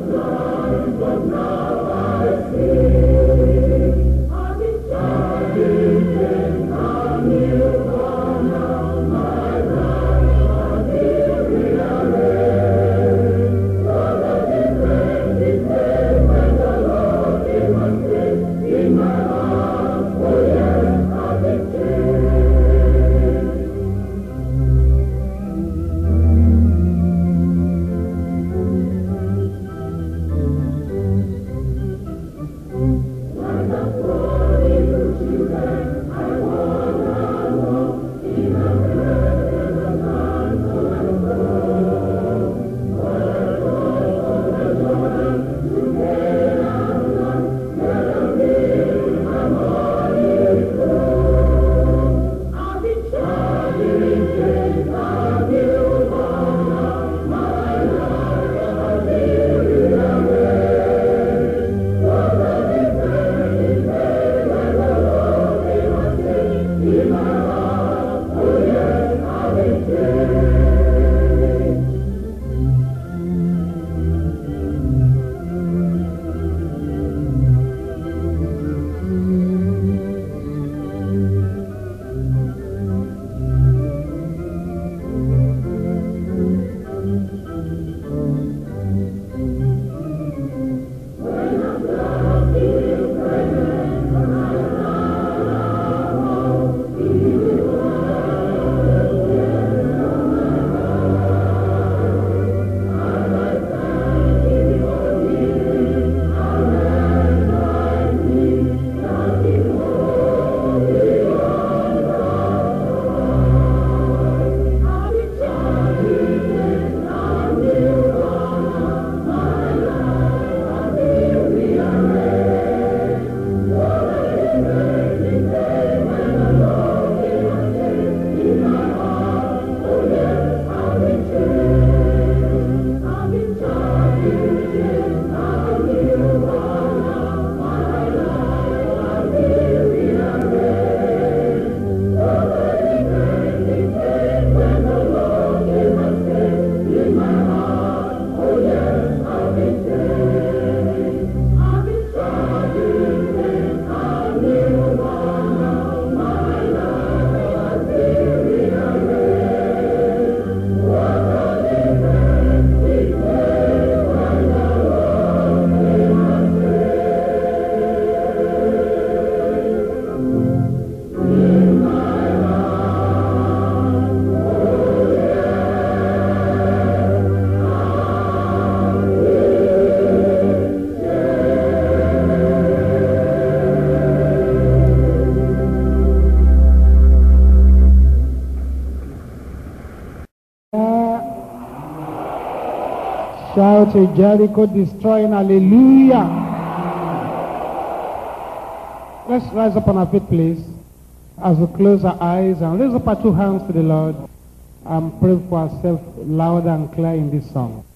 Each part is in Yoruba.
Shout a Jericho destroying hallelujah. Let's rise up on our feet, please, as we close our eyes and raise up our two hands to the Lord and pray for ourselves loud and clear in this song.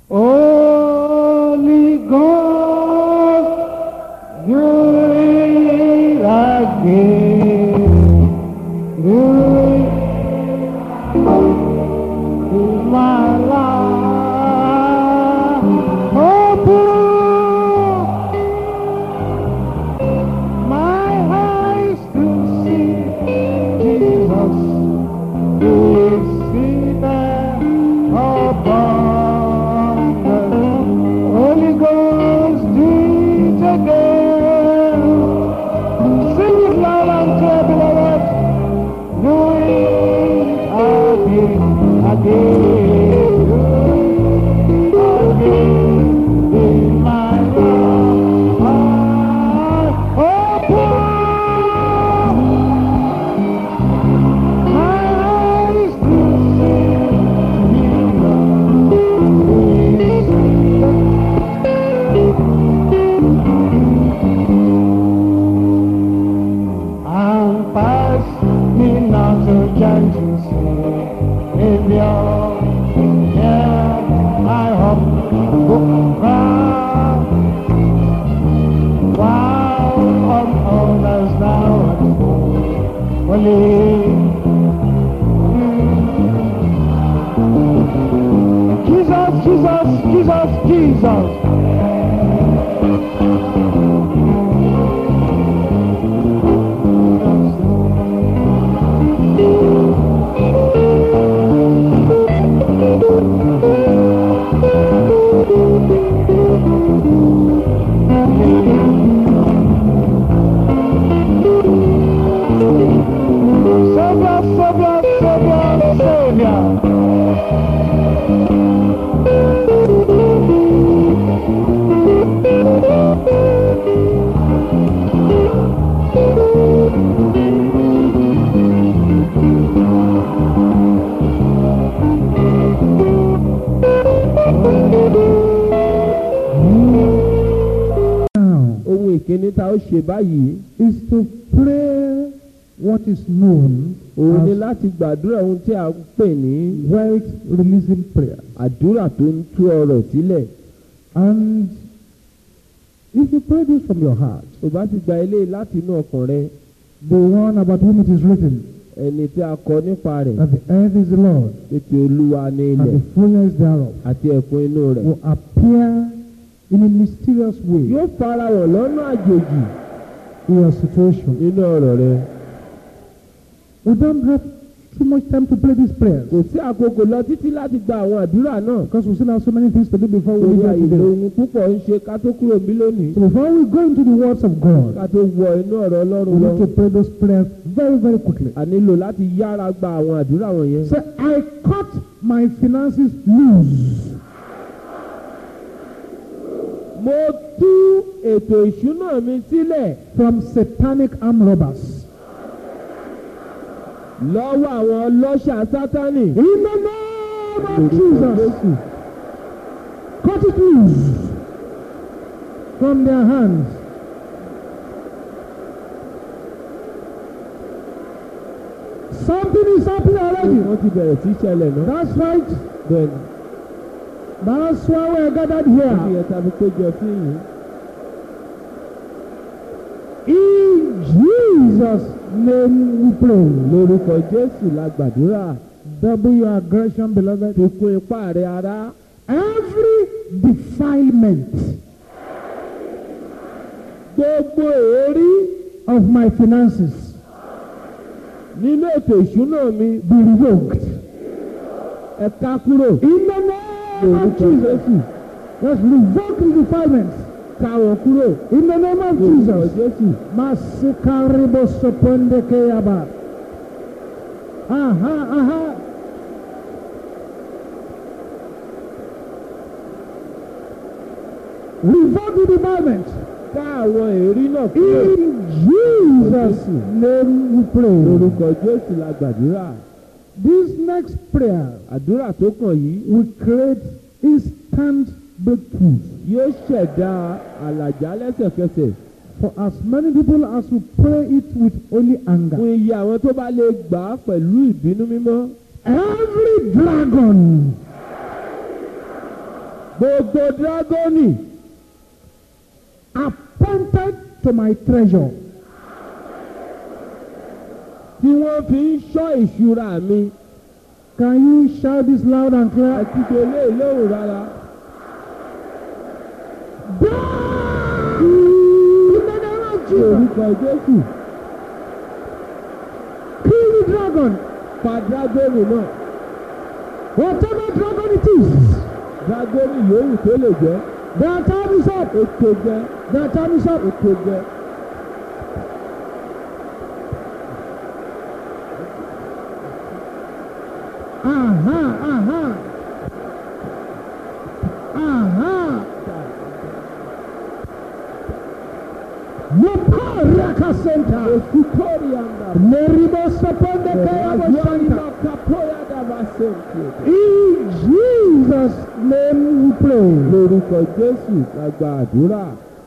Holy Ghost, do it again. Do it in my life. Open my eyes to see Jesus who is seated upon the Holy Ghost. Do it again. Sing it loud and clear, beloved. Do it again, again, again in my life. Open my eyes to see and pass me not to gentle Savior. Hear my humble cry. While on others now and holy. Jesus, Jesus, Jesus, Jesus. Now ohun ìkíní tá ó ṣe báyìí is to pray what is known òun ni as láti gbàdúrà ohun tí a ń pè ní wealth releasing prayer. àdúrà tó ń tú ọrọ̀ sílẹ̀ And if you pray this from your heart, tó bá ti gba eléyìí láti inú ọkàn rẹ the one about whom it is written, ẹni tí a kọ nípa rẹ̀ that the earth is the Lord títí olúwa ní and ilẹ̀ the fullness thereof, àti ẹ̀kún inú rẹ̀ will appear in a mysterious way yóò farahàn lọ́nà àjòjì in your situation. nínú ọ̀rọ̀ rẹ We don't have too much time to pray these prayers kò sí àkókò lọ títí láti gba àwọn àdúrà náà because we still have so many things to do before we torí leave here àyè today. ohun púpọ̀ ń ṣe ká tó kúrò bí lónìí So before we go into the words of God, ká tó wọ inú ọ̀rọ̀ we ọlọ́run lọ need to pray those prayers very, very quickly. a nílò láti yára gba àwọn àdúrà wọ̀nyẹn. Say, I cut my finances loose mo tú ètò ìṣúná mi sílẹ̀ from satanic arm robbers. lọ́wọ́ àwọn ọlọ́ṣà sátánì. In the name of Jesus, cut it loose from their hands. Something is happening already. wọ́n ti bẹ̀rẹ̀ sí ṣẹlẹ̀ náà. That's right. bẹ́ẹ̀ ni That's why we're gathered wọ́n ti here. yẹ tàbí péjọ sí yìí. In Jesus' name we pray. lórúkọ jésù la gbàdúrà. Double your aggression, beloved. fi kún ipá rẹ ara. Every defilement gbogbo èérí of my finances nínú ètò ìṣúná mi be revoked. ẹ ká kúrò. In the name of lórúkọ Jesus. jésù Let's revoke the defilements. ká wọn kúrò. In the name of lórúkọ Jesus. jésù. Masikaribo soponde keyaba. Aha, aha. Revoke the defilement. ká àwọn èérí náà kúrò. In Jesus' name we pray. lórúkọ jésù la gbàdúrà. This next prayer àdúrà tó kàn yìí will create instant breakthrough yóò ṣẹ̀dá àlàjá lẹ́sẹ̀kẹsẹ̀ for as many people as will pray it with only anger. fún iye àwọn tó bá lè gbà á pẹ̀lú ìbínú mímọ́. Every dragon gbogbo dírágọ́nì appointed to my treasure tí wọ́n fi ń ṣọ́ ìṣúra mi Can you shout this loud and clear? àti tòlé ìlóhùn rárá. Die! In the name of ní Jesus. orúkọ jésù Kill the dragon. pa dírágọ́nì náà Whatever dragon it is. dírágọ́nì yòówù tó lè jẹ́ Their time is up. ó tó jẹ́ Their time is up. ó tó jẹ́. Aha, aha. Aha. Moparaka Center. Esitori anda. Meribo Soponde Kayabo Razuani Center. makapoya davasenti. In Jesus' name we pray. lórúkọ jésù la gba àdúrà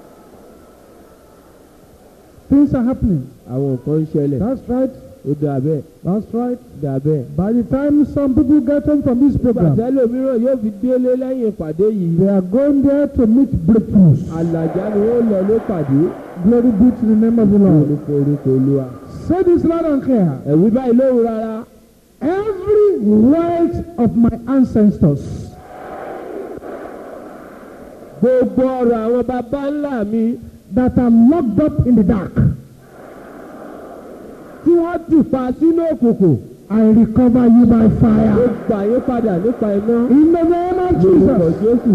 Things are happening. àwọn nǹkan ń ṣẹlẹ̀ That's right. ó dà bẹ́ẹ̀ That's right. dà bẹ́ẹ̀. By the time some people get home from this program, gbàtẹ́lẹ̀ mìíràn yóò fi délé lẹ́yìn ìpàdé yìí they are going there to meet breakthroughs. àlàjá ni wọ́n lọ ló pàdé Glory be to the name of the Lord. orúkọ orúkọ olúwa. Say this loud and clear. ẹ̀wí báyìí lóhùn rárá Every wealth of my ancestors gbogbo ọ̀rọ̀ àwọn baba ńlá mi that are locked up in the dark, tí wọ́n ti pa sínú òkùnkùn I recover you by ó fire. gbà yín padà nípa iná In the name of lórúkọ Jesus. jésù.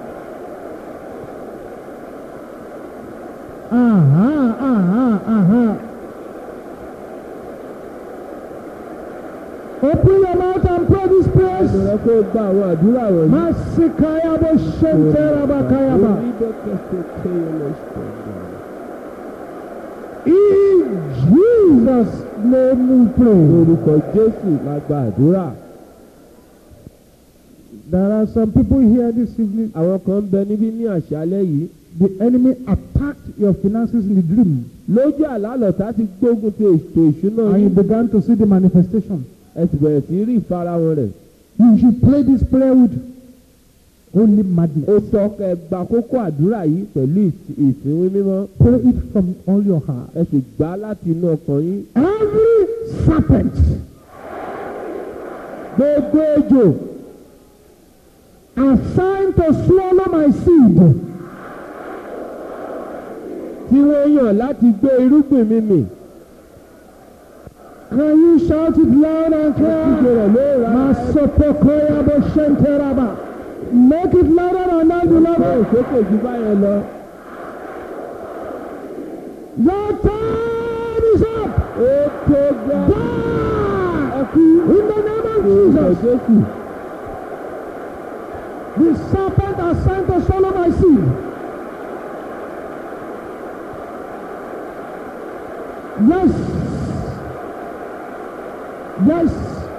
Aha, aha, aha. Open open your mouth and pray these prayers. ẹnu rẹ kó gba àwọn àdúrà wọ̀nyí. Masikayabo Shenterabakayaba. In Jesus' name we pray. Lórúkọ Jésù la gba àdúrà. There are some people here this evening. Àwọn kan ń bẹ níbí ní àṣálẹ́ yìí. The enemy attacked your finances in the dream, Lójú àlálọ̀tá ti gbógun ti ètò ìṣúná and you yìí. began to see the manifestation. Ẹ sì bẹ̀rẹ̀ sí rí ìfarahàn rẹ̀. You should pray this prayer with only madness. Ó sọ kẹ́ ẹ gba kókó àdúrà yìí pẹ̀lú ìs- ìsìnwín mímọ́. Pray it from all your heart. Ẹ sì gbà á láti inú ọkàn yín. Every serpent Gbogbo ejò assigned to swallow my seed, tí wọ́n yàn láti gbé irúgbìn mi mì. can you shout it loud and Kíkẹ́ clear? rẹ̀ ló ra Masopokoya Boshenteraba. Make it louder and loud, ẹ̀kọ́ beloved. òsókè jù báyẹn lọ. Your time is up. Ó tó gbá. Die in the name of Lórúkọ Jesus. Jésù. The serpent assigned to swallow my seed. Yes. Yes.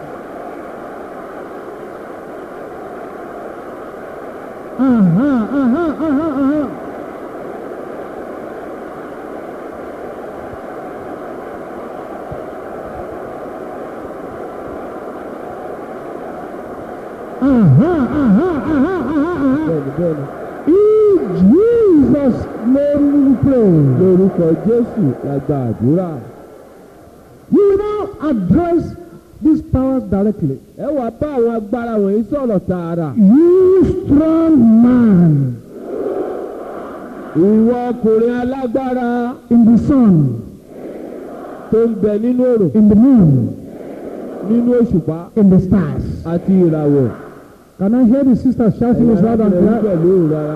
Uh-huh, uh-huh, uh-huh, uh-huh. Uh-huh, uh-huh, uh-huh, uh-huh, uh-huh. Bẹ́ẹ̀ni bẹ́ẹ̀ni. In Jesus' name we pray. Lórúkọ Jésù la gba àdúrà. You will now address these powers directly. Ẹ wá bá àwọn agbára wọ̀nyí sọ̀rọ̀ tààrà. You strong man Ìwọ ọkùnrin alágbára in the sun, tó ń bẹ nínú òrùn, in the moon, nínú òṣùpá in the stars. àti ìràwọ̀. Can I hear the sisters shouting this loud and Ẹ̀yin clear? pẹ̀lú òun rárá.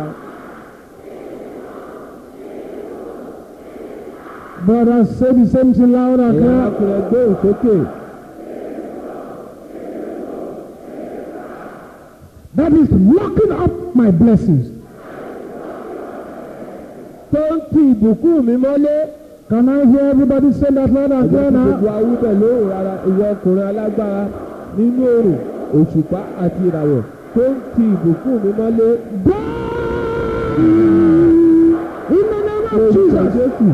Brothers, say the same thing loud and Ẹ̀yin clear. arákùnrin gbóhùn sókè. That is locking up my blessings. Tó ń ti ìbùkún mi mọ́lé. Can I hear everybody say that loud and Ẹ̀jẹ̀ clear tí now? gbogbo awú pẹ̀lú òun rárá. Ìwọ ọkùnrin alágbára nínú òrùn, òṣùpá àti ìràwọ̀ tó ń ti ìbùkún mi mọ́lé. Die in the name of Lórúkọ Jesus. Jésù.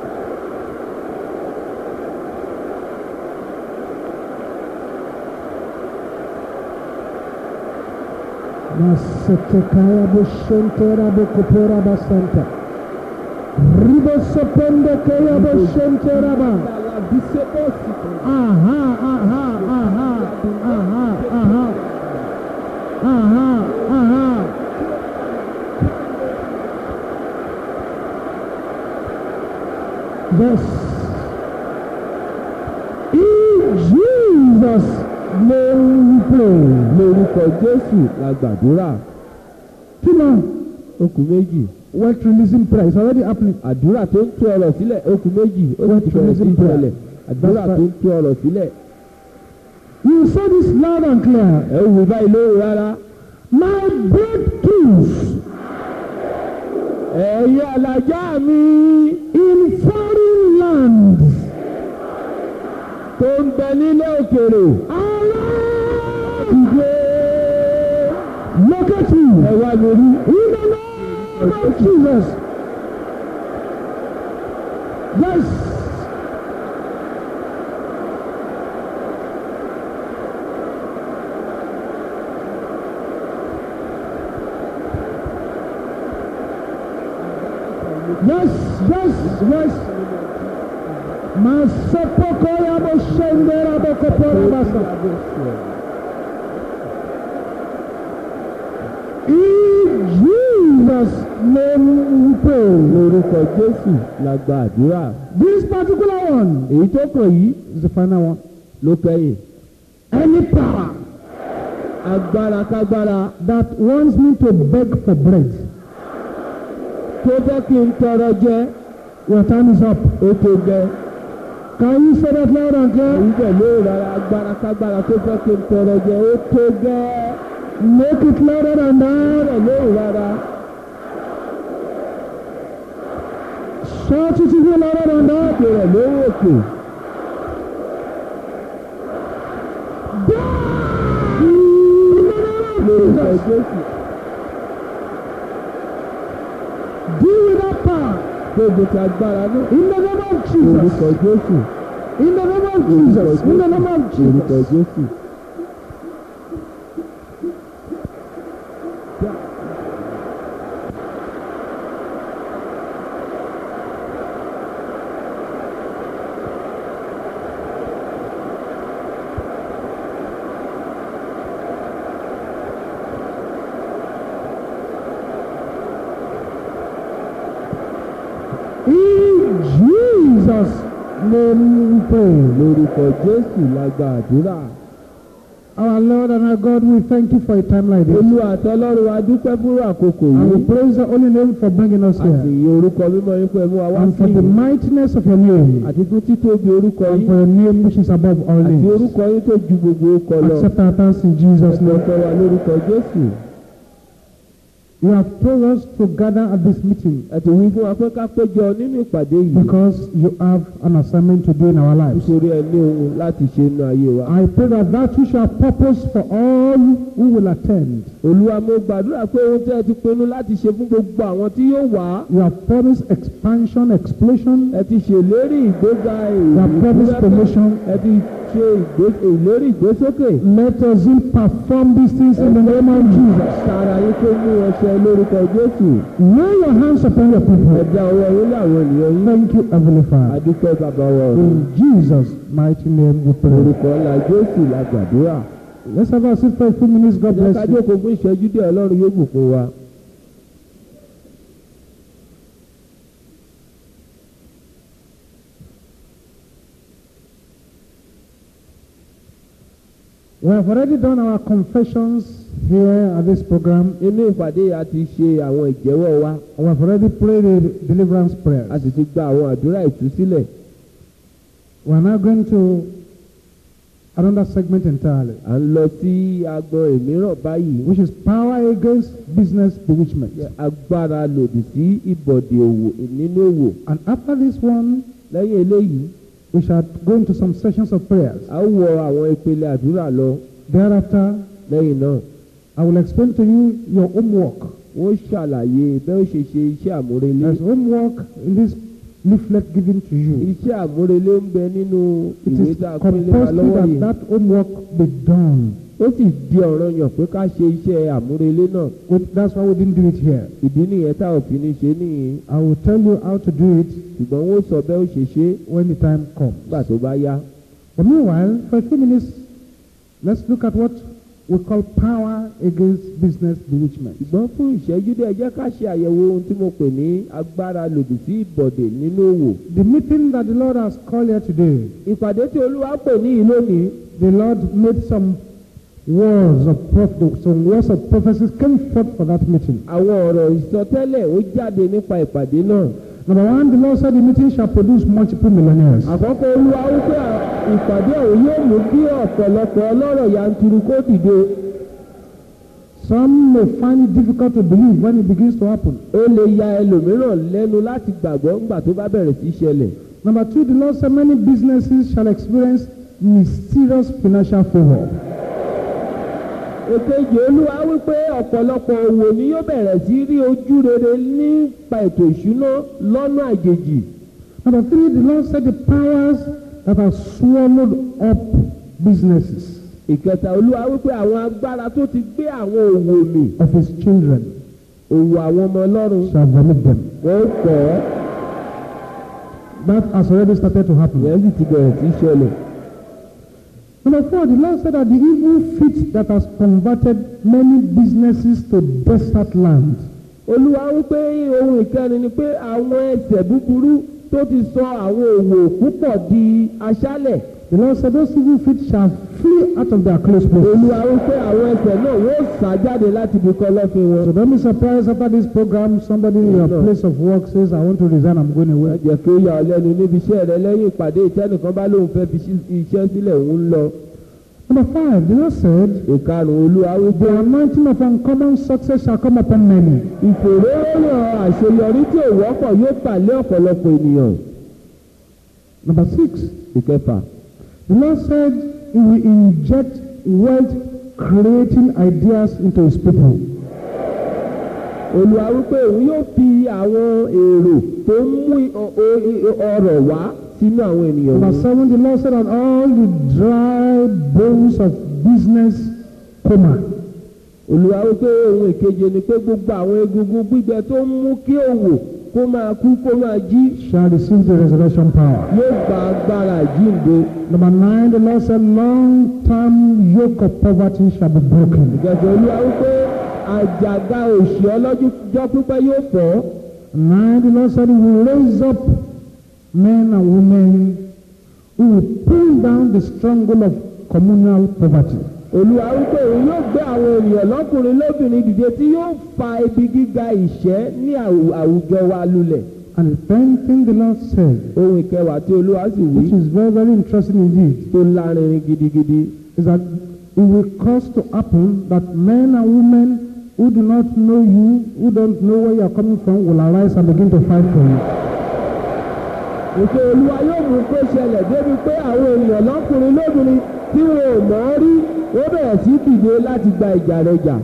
Masetekaya boshentera bokopora basanta. Ribo sopende kaya boshentera ba. Aha, aha, aha, aha, aha. Aha, aha. Yes. In Jesus' name we pray. Lórúkọ Jésù la gbàdúrà. Come on. Okùn méjì. Wealth releasing prayer is already happening. Àdúrà tó ń tú ọ̀rọ̀ sílẹ̀ okùn méjì. Ó What ti bẹ̀rẹ̀ sí releasing prayer? ìṣẹ̀lẹ̀. Àdúrà That's tó ń tú ọ̀rọ̀ sílẹ̀. You say this loud and clear. Ẹ wù báyìí lóhùn rárá. My breakthroughs Ẹ̀yin alájà mi in foreign lands tó ń bẹ nílé òkèrè. around Ìgbé locate you ẹ wá mi rí. in the name of Jesus. Yes. Yes, yes, yes. Masopoko ya boshendera bokopora basa. In Jesus' name we pray. Lórúkọ Jésù la gba àdúrà. This particular one Èyí tó kàn yìí is the final one. ló kẹ́yìn. Any power Agbára kágbára that wants me to beg for bread, tó fẹ́ kí n tọrọ jẹ your time is up. ó tó gẹ. Can you say that loud and clear? èyí bẹ̀ ló rárá agbára kágbára tó fẹ́ kí n tọrọ jẹ ó tó gẹ́ Make it louder than that. bẹ̀ ló rárá Shout it even louder than that. òkè rẹ̀ ló òkè. lórúkọ jésù Deal with that power. gbogbo ti agbára náà In the name of lórúkọ Jesus. jésù In the name of lórúkọ Jesus. In the name of jésù lórúkọ Jesus. jésù. In Jesus' name we pray. lórúkọ jésù la gba àdúrà. Our Lord and our God, we thank you for a time like this. olúwa àtọlọ́run wa dúpẹ́ fún àkókò And we yìí. praise the holy name for bringing us a sì here. yìn orúkọ mímọ́ yín fún ẹ̀mú wa wá And sí for the ìlú. mightiness of your name. àti fún títóbi orúkọ And yín. for your name which is above all àti names. orúkọ yín tó ju gbogbo orúkọ lọ. Accept our thanks in Jesus' ẹ̀sìn name. ọ̀pẹ wa lórúkọ jésù. You have told us to gather at this meeting ẹ ti wí fún wa pé ká péjọ nínú ìpàdé yìí. because you have an assignment to do in our lives. nítorí ẹ ní ohun láti ṣe nínú ayé wa. I pray that that which you have purposed for all who will attend, olúwa mo gbàdúrà pé ohun tẹ́ ẹ ti pinnu láti ṣe fún gbogbo àwọn tí yóò wá. you have promised expansion, explosion, ẹ ti ṣèlérí ìgbéga you have promised promotion. ẹ ti ṣe ìgbé- ìlérí ìgbésókè. Let us perform these things in the name of Jesus. sára yín tó mú ọṣẹ lórúkọ jésù. Lay your hands upon your ẹ people. dá ọwọ́ yín láwọn ènìyàn yín. Thank you, Heavenly Father. adúpẹ́ bàbá wa ọ̀run. In Jesus' mighty name we pray. orúkọ ńlá jésù la gbàdúrà. Let's have a seat for a few minutes. God jẹ́ ká bless you. jókòó fún ìṣẹ́jú díẹ̀ ọlọ́run yóò bùkún wa. We have already done our confessions here at this program. inú ìpàdé yìí a ti ṣe àwọn ìjẹ́wọ́ wa We have already prayed the deliverance a prayers. sì ti gba àwọn àdúrà ìtúsílẹ̀. We are now going to another segment entirely, à ń lọ sí agbọn ìmíràn báyìí. which is power against business bewitchment. agbára lòdì sí ìbọ̀dì òwò nínú òwò. And after this one, lẹ́yìn eléyìí we shall go into some sessions of prayers. a ó wọ àwọn ìpele àdúrà lọ. Thereafter, lẹ́yìn náà I will explain to you your homework. wọ́n ṣàlàyé bẹ́ẹ̀ ó ṣe ṣe iṣẹ́ àmúrelé. There's homework in this leaflet given to you. iṣẹ́ àmúrelé ń bẹ nínú It ìwé is tá a pín lé wa compulsory lọ́wọ́ that yìí. that homework be done. ó sì di ọ̀ranyàn pé ká ṣe iṣẹ́ àmúrelé náà. We- That's why we didn't do it here. ìdí nìyẹn tá ò fi ní ṣe nìyí. I will tell you how to do it ṣùgbọ́n wọ́n sọ bẹ́ẹ̀ ó ṣe ṣe when the time comes. nígbà tó bá yá. But meanwhile, for a few minutes, let's look at what we call power against business bewitchment. ṣùgbọ́n fún ìṣẹ́jú díẹ̀ jẹ́ ká ṣe àyẹ̀wò ohun tí mo pè ní agbára lòdì sí ìbọ̀dè nínú òwò. The meeting that the Lord has called here today, ìpàdé tí olúwa pè ní yìí lónìí the Lord made some words of prophet, some words of prophecies came forth for that meeting. àwọn ọ̀rọ̀ ìsọtẹ́lẹ̀ ó jáde nípa ìpàdé náà. Number one, the Lord said the meeting shall produce multiple millionaires. àkọ́kọ́ olúwa wípé à- ìpàdé ọ̀hún yóò mú kí ọ̀pọ̀lọpọ̀ ọlọ́rọ̀ yanturu kó dìde. Some may find it difficult to believe when it begins to happen. ó lè ya ẹlòmíràn lẹ́nu láti gbàgbọ́ ńgbà tó bá bẹ̀rẹ̀ sí í ṣẹlẹ̀. Number two, the Lord said many businesses shall experience mysterious financial favor. èkejì olúwa wípé ọ̀pọ̀lọpọ̀ òwò ni yóò bẹ̀rẹ̀ sí rí ojú rere nípa ètò ìṣúná lọ́nà àjèjì. Number three, the Lord said the powers that have swallowed up businesses ìkẹta olúwa wípé àwọn agbára tó ti gbé àwọn òwò mì of his children òwò àwọn ọmọ ọlọ́run shall vomit them. wọ́n pọ̀ ọ́ That has already started to happen. ìyẹn sì ti bẹ̀rẹ̀ sí í ṣẹlẹ̀. Number four, the Lord said that the evil fit that has converted many businesses to desert land olúwa wípé ohun ìkẹrin ni pé àwọn ẹsẹ̀ búburú tó ti sọ àwọn òwò púpọ̀ di aṣálẹ̀ The Lord said those evil feet shall flee out of their close place. olúwa wípé àwọn ẹsẹ̀ náà wọ́n sá jáde láti ibi kan lọ́fin wọn. So don't be surprised after this program, somebody in your No. place of work says, I want to resign, I'm going ẹ away. jẹ́ kí ó yà ọ́ lẹ́nu níbi iṣẹ́ rẹ lẹ́yìn ìpàdé ìtẹ́nìkan bá lóun fẹ́ fi ṣí- iṣẹ́ sílẹ̀ òun ń lọ. Number five, the Lord said, ìkarùn-ún olúwa wípé The anointing of uncommon success shall come upon many. ìfòróròyàn àṣeyọrí tí ò wọ́pọ̀ yóò pàlẹ́ ọ̀pọ̀lọpọ̀ ènìyàn. Number six, ìkẹfà the Lord said He will inject wealth creating ideas into His people. olúwa wípé òun yóò fi àwọn èrò tó ń mú i- ọ- ọ- ọrọ̀ wá sínú àwọn ènìyàn Number wọn. seven, the Lord said, And all the dry bones of business coma. olúwa wípé ohun ìkeje ni pé gbogbo àwọn egungun gbígbẹ tó ń mú kí òwò kó máa kú kó máa jí shall receive the resurrection power. yóò gba agbára ìjínde. Number nine, the Lord said, long term yoke of poverty shall be broken. ìgbàgbọ́ olúwa wípé àjàgà òṣì ọlọ́jọ́ pípẹ́ yóò fọ́. Nine, the Lord said, He will raise up men and women who will pull down the stronghold of communal poverty. olúwa wípé òun yóò gbé àwọn ènìyàn lọ́kùnrin lóbìnrin dìde tí yóò fa ibi gíga ìṣẹ́ ní àwù- àwùjọ wa lulẹ̀. And the tenth thing the Lord said, ohun ìkẹwàá tí olúwa sì wí which is very, very interesting indeed, tó lárinrin gidigidi. is that it will cause to happen that men and women who do not know you, who don't know where you are coming from, will arise and begin to fight for you. Ètò olúwa yóò mú kó ṣẹlẹ̀ débi pé àwọn ènìyàn lọ́kùnrin lóbìnrin tí wọn ò mọ̀ ọ́ rí wọ́n bẹ̀rẹ̀ sí dìde láti gba ìjà rẹ̀ jà.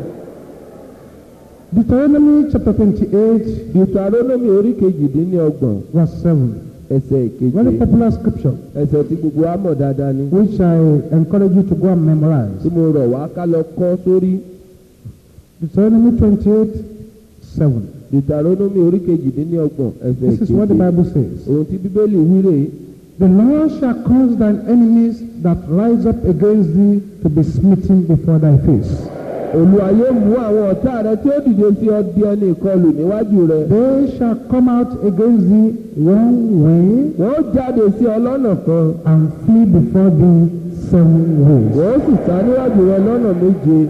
Deuteronomy chapter 28, Deuteronomy orí kejìdínlọ́gbọ̀n verse 7. ẹsẹ̀ Very ìkeje popular scripture, ẹsẹ̀ tí gbogbo wa mọ̀ dáadáa ni which I encourage you to go and memorize. tí mo rọ̀ wá ká lọ kọ́ sórí Deuteronomy 28, 7. Deuteronomy orí kejìdínlọ́gbọ̀n ẹsẹ̀ This is what the ìkeje Bible says. ohun tí bíbélì wí rèé The Lord shall cause thine enemies that rise up against thee to be smitten before thy face. olúwa yóò mú àwọn ọ̀tá rẹ tí ó dìde sí ọ di ẹni ìkọlù níwájú rẹ They shall come out against thee one way wọ́n jáde sí ọ lọ́nà kan and flee before thee seven ways. wọ́n sì sá níwájú rẹ lọ́nà méje.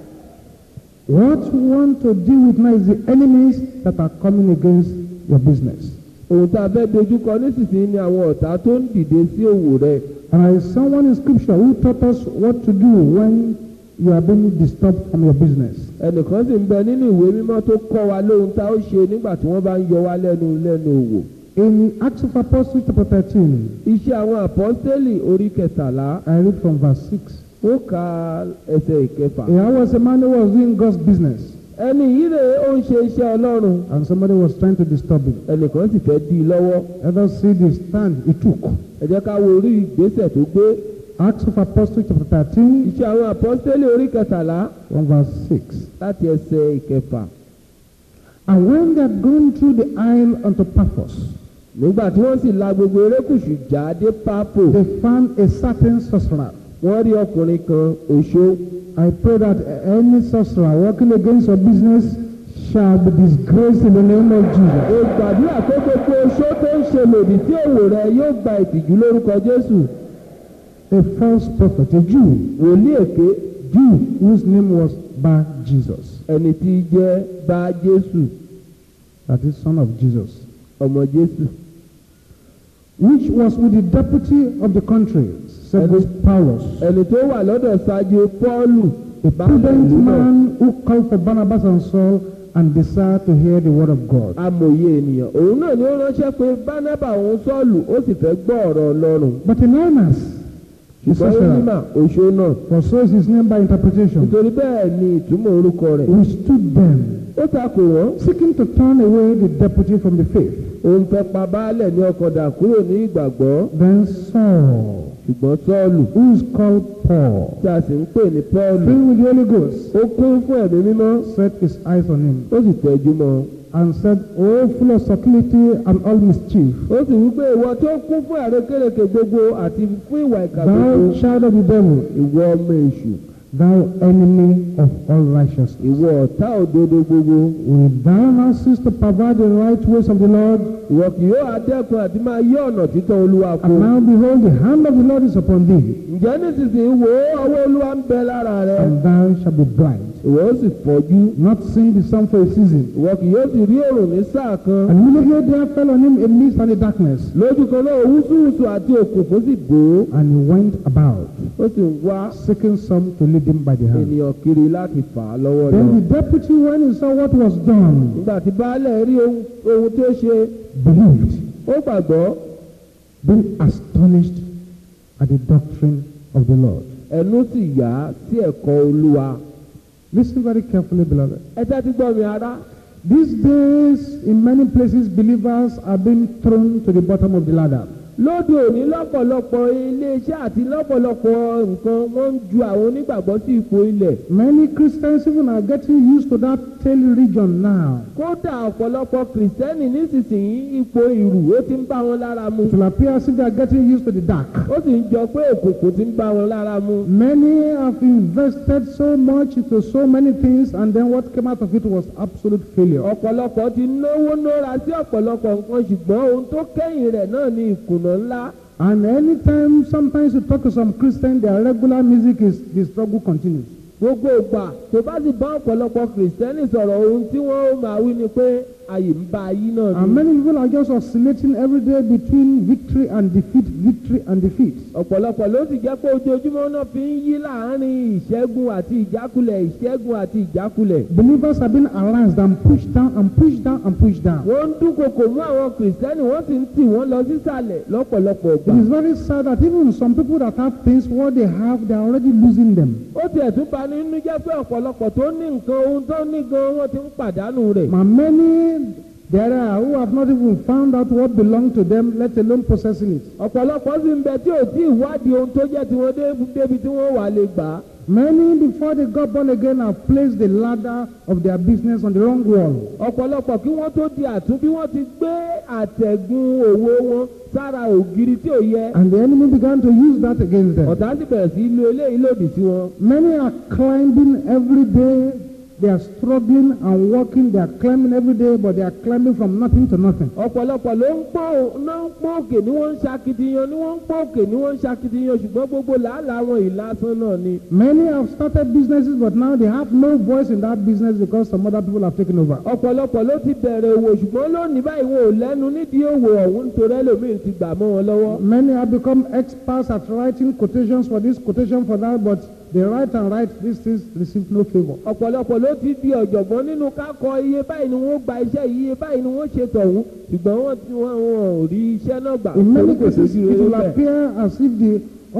What you want to deal with now is the enemies that are coming against your business. ohun tá a fẹ́ dojúkọ nísinsìnyí ni àwọn ọ̀tá tó ń dìde sí òwò rẹ. And there is someone in scripture who taught us what to do when you are being disturbed from your business. ẹnìkan sì ń bẹ nínú ìwé mímọ́ tó kọ́ wa lóhun tá ó ṣe nígbà tí wọ́n bá ń yọ wá lẹ́nu lẹ́nu òwò. In Acts of Apostles chapter 13, iṣẹ́ àwọn àpọ́stélì orí kẹtàlá I read from verse 6. ó ka ẹsẹ̀ ìkẹfà. There was a man who was doing God's business ẹni yìí rèé ó ń ṣe iṣẹ́ ọlọ́run and somebody was trying to disturb him. ẹnìkan sì fẹ́ dí i lọ́wọ́. Let us see the stand he took. ẹ jẹ́ ká wo orí ìgbésẹ̀ tó gbé. Acts of Apostles chapter 13 iṣẹ́ àwọn àpọ́stélì orí kẹtàlá from verse 6. láti ẹsẹ̀ ìkẹfà. And when they had gone through the isle unto Paphos, nígbà tí wọ́n sì la gbogbo erékùṣù já dé pápò. they found a certain sorcerer. wọ́n rí ọkùnrin kan òṣó. I pray that any sorcerer working against your business shall be disgraced in the name of Jesus. o gbàdúrà pé gbogbo oṣó tó ń ṣe lòdì sí òwò rẹ yóò gba ìtìjú lórúkọ jésù. A false prophet, a Jew, wòlíì èké Jew whose name was Bar Jesus, ẹni tí í jẹ́ bá jésù that is son of Jesus, ọmọ jésù. which was with the deputy of the country, Sergius Paulus, ẹni tó wà lọ́dọ̀ ṣáájú pọ́ọ̀lù a baálẹ̀ prudent ìlú náà. man who called for Barnabas and Saul and desired to hear the word of God. amòye ènìyàn òun náà ni ó ránṣẹ́ pé bánábà òun sọ́ọ̀lù ó sì fẹ́ gbọ́ ọ̀rọ̀ ọlọ́run. But Elymas, the ṣùgbọ́n sorcerer, onímà òṣó náà for so is his name by interpretation, nítorí bẹ́ẹ̀ ni ìtumọ̀ orúkọ rẹ̀. withstood them, ó takò wọ́n seeking to turn away the deputy from the faith. òun fẹ́ pa baálẹ̀ ní ọkọ̀ dà kúrò ní ìgbàgbọ́ Then Saul, ṣùgbọ́n sọ́ọ̀lù who is called Paul, tí a sì ń pè ní pọ́ọ̀lù filled with the Holy Ghost, ó kún fún ẹ̀mí mímọ́ set his eyes on him ó sì tẹ́jú mọ́ ọ. and said, O full of subtlety and all mischief, ó sì wí pé ìwọ tó kún fún àrékérekè gbogbo àti fún ìwà ìkà gbogbo thou child of the devil, ìwọ ọmọ èṣù thou enemy of all righteousness. ìwọ ọ̀tá òdodo gbogbo Will thou now cease to pervert the right ways of the Lord? ìwọ kì yóò adẹ́kun àti máa yí ọ̀nà títọ́ olúwa kó And now behold, the hand of the Lord is upon thee, ǹjẹ́ nísinsìnyí wo ọwọ́ olúwa ń bẹ lára rẹ and thou shalt be blind, ìwọ ó sì fọ́jú not seeing the sun for a season. ìwọ kì yóò sì rí òrùn ní sáà kan And immediately there fell on him a mist and a darkness, lójú kan náà wúsùwùsù àti òkùnkùn sì bò ó and he went about, ó sì ń wá seeking some to lead him by the hand. ènìyàn kiri láti fà á lọ́wọ́ lọ. Then the deputy, when he saw what was done, nígbà tí baálẹ̀ rí ohun ohun tí ó ṣe believed, ó gbàgbọ́ being astonished at the doctrine of the Lord. ẹnu sì yá sí ẹ̀kọ́ olúwa. Listen very carefully, beloved. ẹ tẹ́tí gbọ́ mi ará. These days, in many places, believers are being thrown to the bottom of the ladder. lóde òní lọ́pọ̀lọpọ̀ iléeṣẹ́ àti lọ́pọ̀lọpọ̀ nǹkan wọ́n ń ju àwọn onígbàgbọ́ sí ipò ilẹ̀. Many Christians even are getting used to that tail region now. kódà ọ̀pọ̀lọpọ̀ kìrìsìtẹ́nì nísinsìnyí ipò ìrù ó ti ń bá wọn lára mu. It will appear as if they are getting used to the dark. ó sì ń jọ pé òkùnkùn ti ń bá wọn lára mu. Many have invested so much into so many things, and then what came out of it was absolute failure. ọ̀pọ̀lọpọ̀ ti náwó nára sí ọ̀pọ̀lọpọ̀ nǹkan ṣùgbọ́n ohun tó kẹ́yìn rẹ̀ náà ni ìkùnà ńlá. And anytime, sometimes you talk to some Christians, their regular music is the struggle continues. gbogbo ìgbà tó bá sì bá ọ̀pọ̀lọpọ̀ kìrìsìtẹ́nì sọ̀rọ̀ ohun tí wọ́n ó máa wí ni pé àyè ń bá ayé náà And ni. many people are just oscillating every day between victory and defeat, victory and defeat. ọ̀pọ̀lọpọ̀ ló sì jẹ́ pé ojoojúmọ́ náà fi ń yí láàárín ìṣẹ́gun àti ìjákulẹ̀ ìṣẹ́gun àti ìjákulẹ̀. Believers have been harassed and pushed down and pushed down and pushed down. wọ́n ń dúnkokò mú àwọn kìrìsìtẹ́nì wọ́n sì ń tì wọ́n lọ sísàlẹ̀ lọ́pọ̀lọpọ̀ It ìgbà. is very sad that even some people that have things, what they have, they are already losing them. ó tiẹ̀ tún bà ní nínú jẹ́ pé ọ̀pọ̀lọpọ̀ tó ní nǹkan ohun tó ní gan wọ́n ti ń pàdánù rẹ̀. And many there are who have not even found out what belonged to them, let alone possessing it. ọ̀pọ̀lọpọ̀ sì ń bẹ tí ò tí ì wádìí ohun tó jẹ́ tiwọn dé- débi tí wọ́n wà lè gbà á. Many, before they got born again, have placed the ladder of their business on the wrong wall. ọ̀pọ̀lọpọ̀ kí wọ́n tó di àtúnbí wọ́n ti gbé àtẹ̀gùn òwò wọn sára ògiri tí ò yẹ. And the enemy began to use that against them. ọ̀tá sì bẹ̀rẹ̀ sí í lo eléyìí lòdì sí wọn. Many are climbing every day. They are struggling and working. They are climbing every day, but they are climbing from nothing to nothing. ọ̀pọ̀lọpọ̀ ló ń pọ́n náà ń pọ́n òkè ni wọ́n ń ṣakitiyan ni wọ́n ń pọ́n òkè ni wọ́n ń ṣakitiyan ṣùgbọ́n gbogbo làálàá wọn ìlàsán náà ni. Many have started businesses, but now they have no voice in that business because some other people have taken over. ọ̀pọ̀lọpọ̀ ló ti bẹ̀rẹ̀ òwò ṣùgbọ́n lónìí báyìí wọn ò lẹ́nu nídìí òwò ọ̀hún nítorí ẹlòmíín ti gbà mọ́ wọn lọ́wọ́. Many have become experts at writing quotations for this, quotation for that, but they write and write these things receive no favor. ọ̀pọ̀lọpọ̀ ló ti di ọ̀jọ̀gbọ́n nínú kákọ iye báyìí ni wọ́n gba iṣẹ́ yìí iye báyìí ni wọ́n ṣe tọ̀hún ṣùgbọ́n wọ́n ti wọ́n wọn ò rí iṣẹ́ náà gbà. In many torí kò cases, sí it rere will bẹ́ẹ̀. appear as if the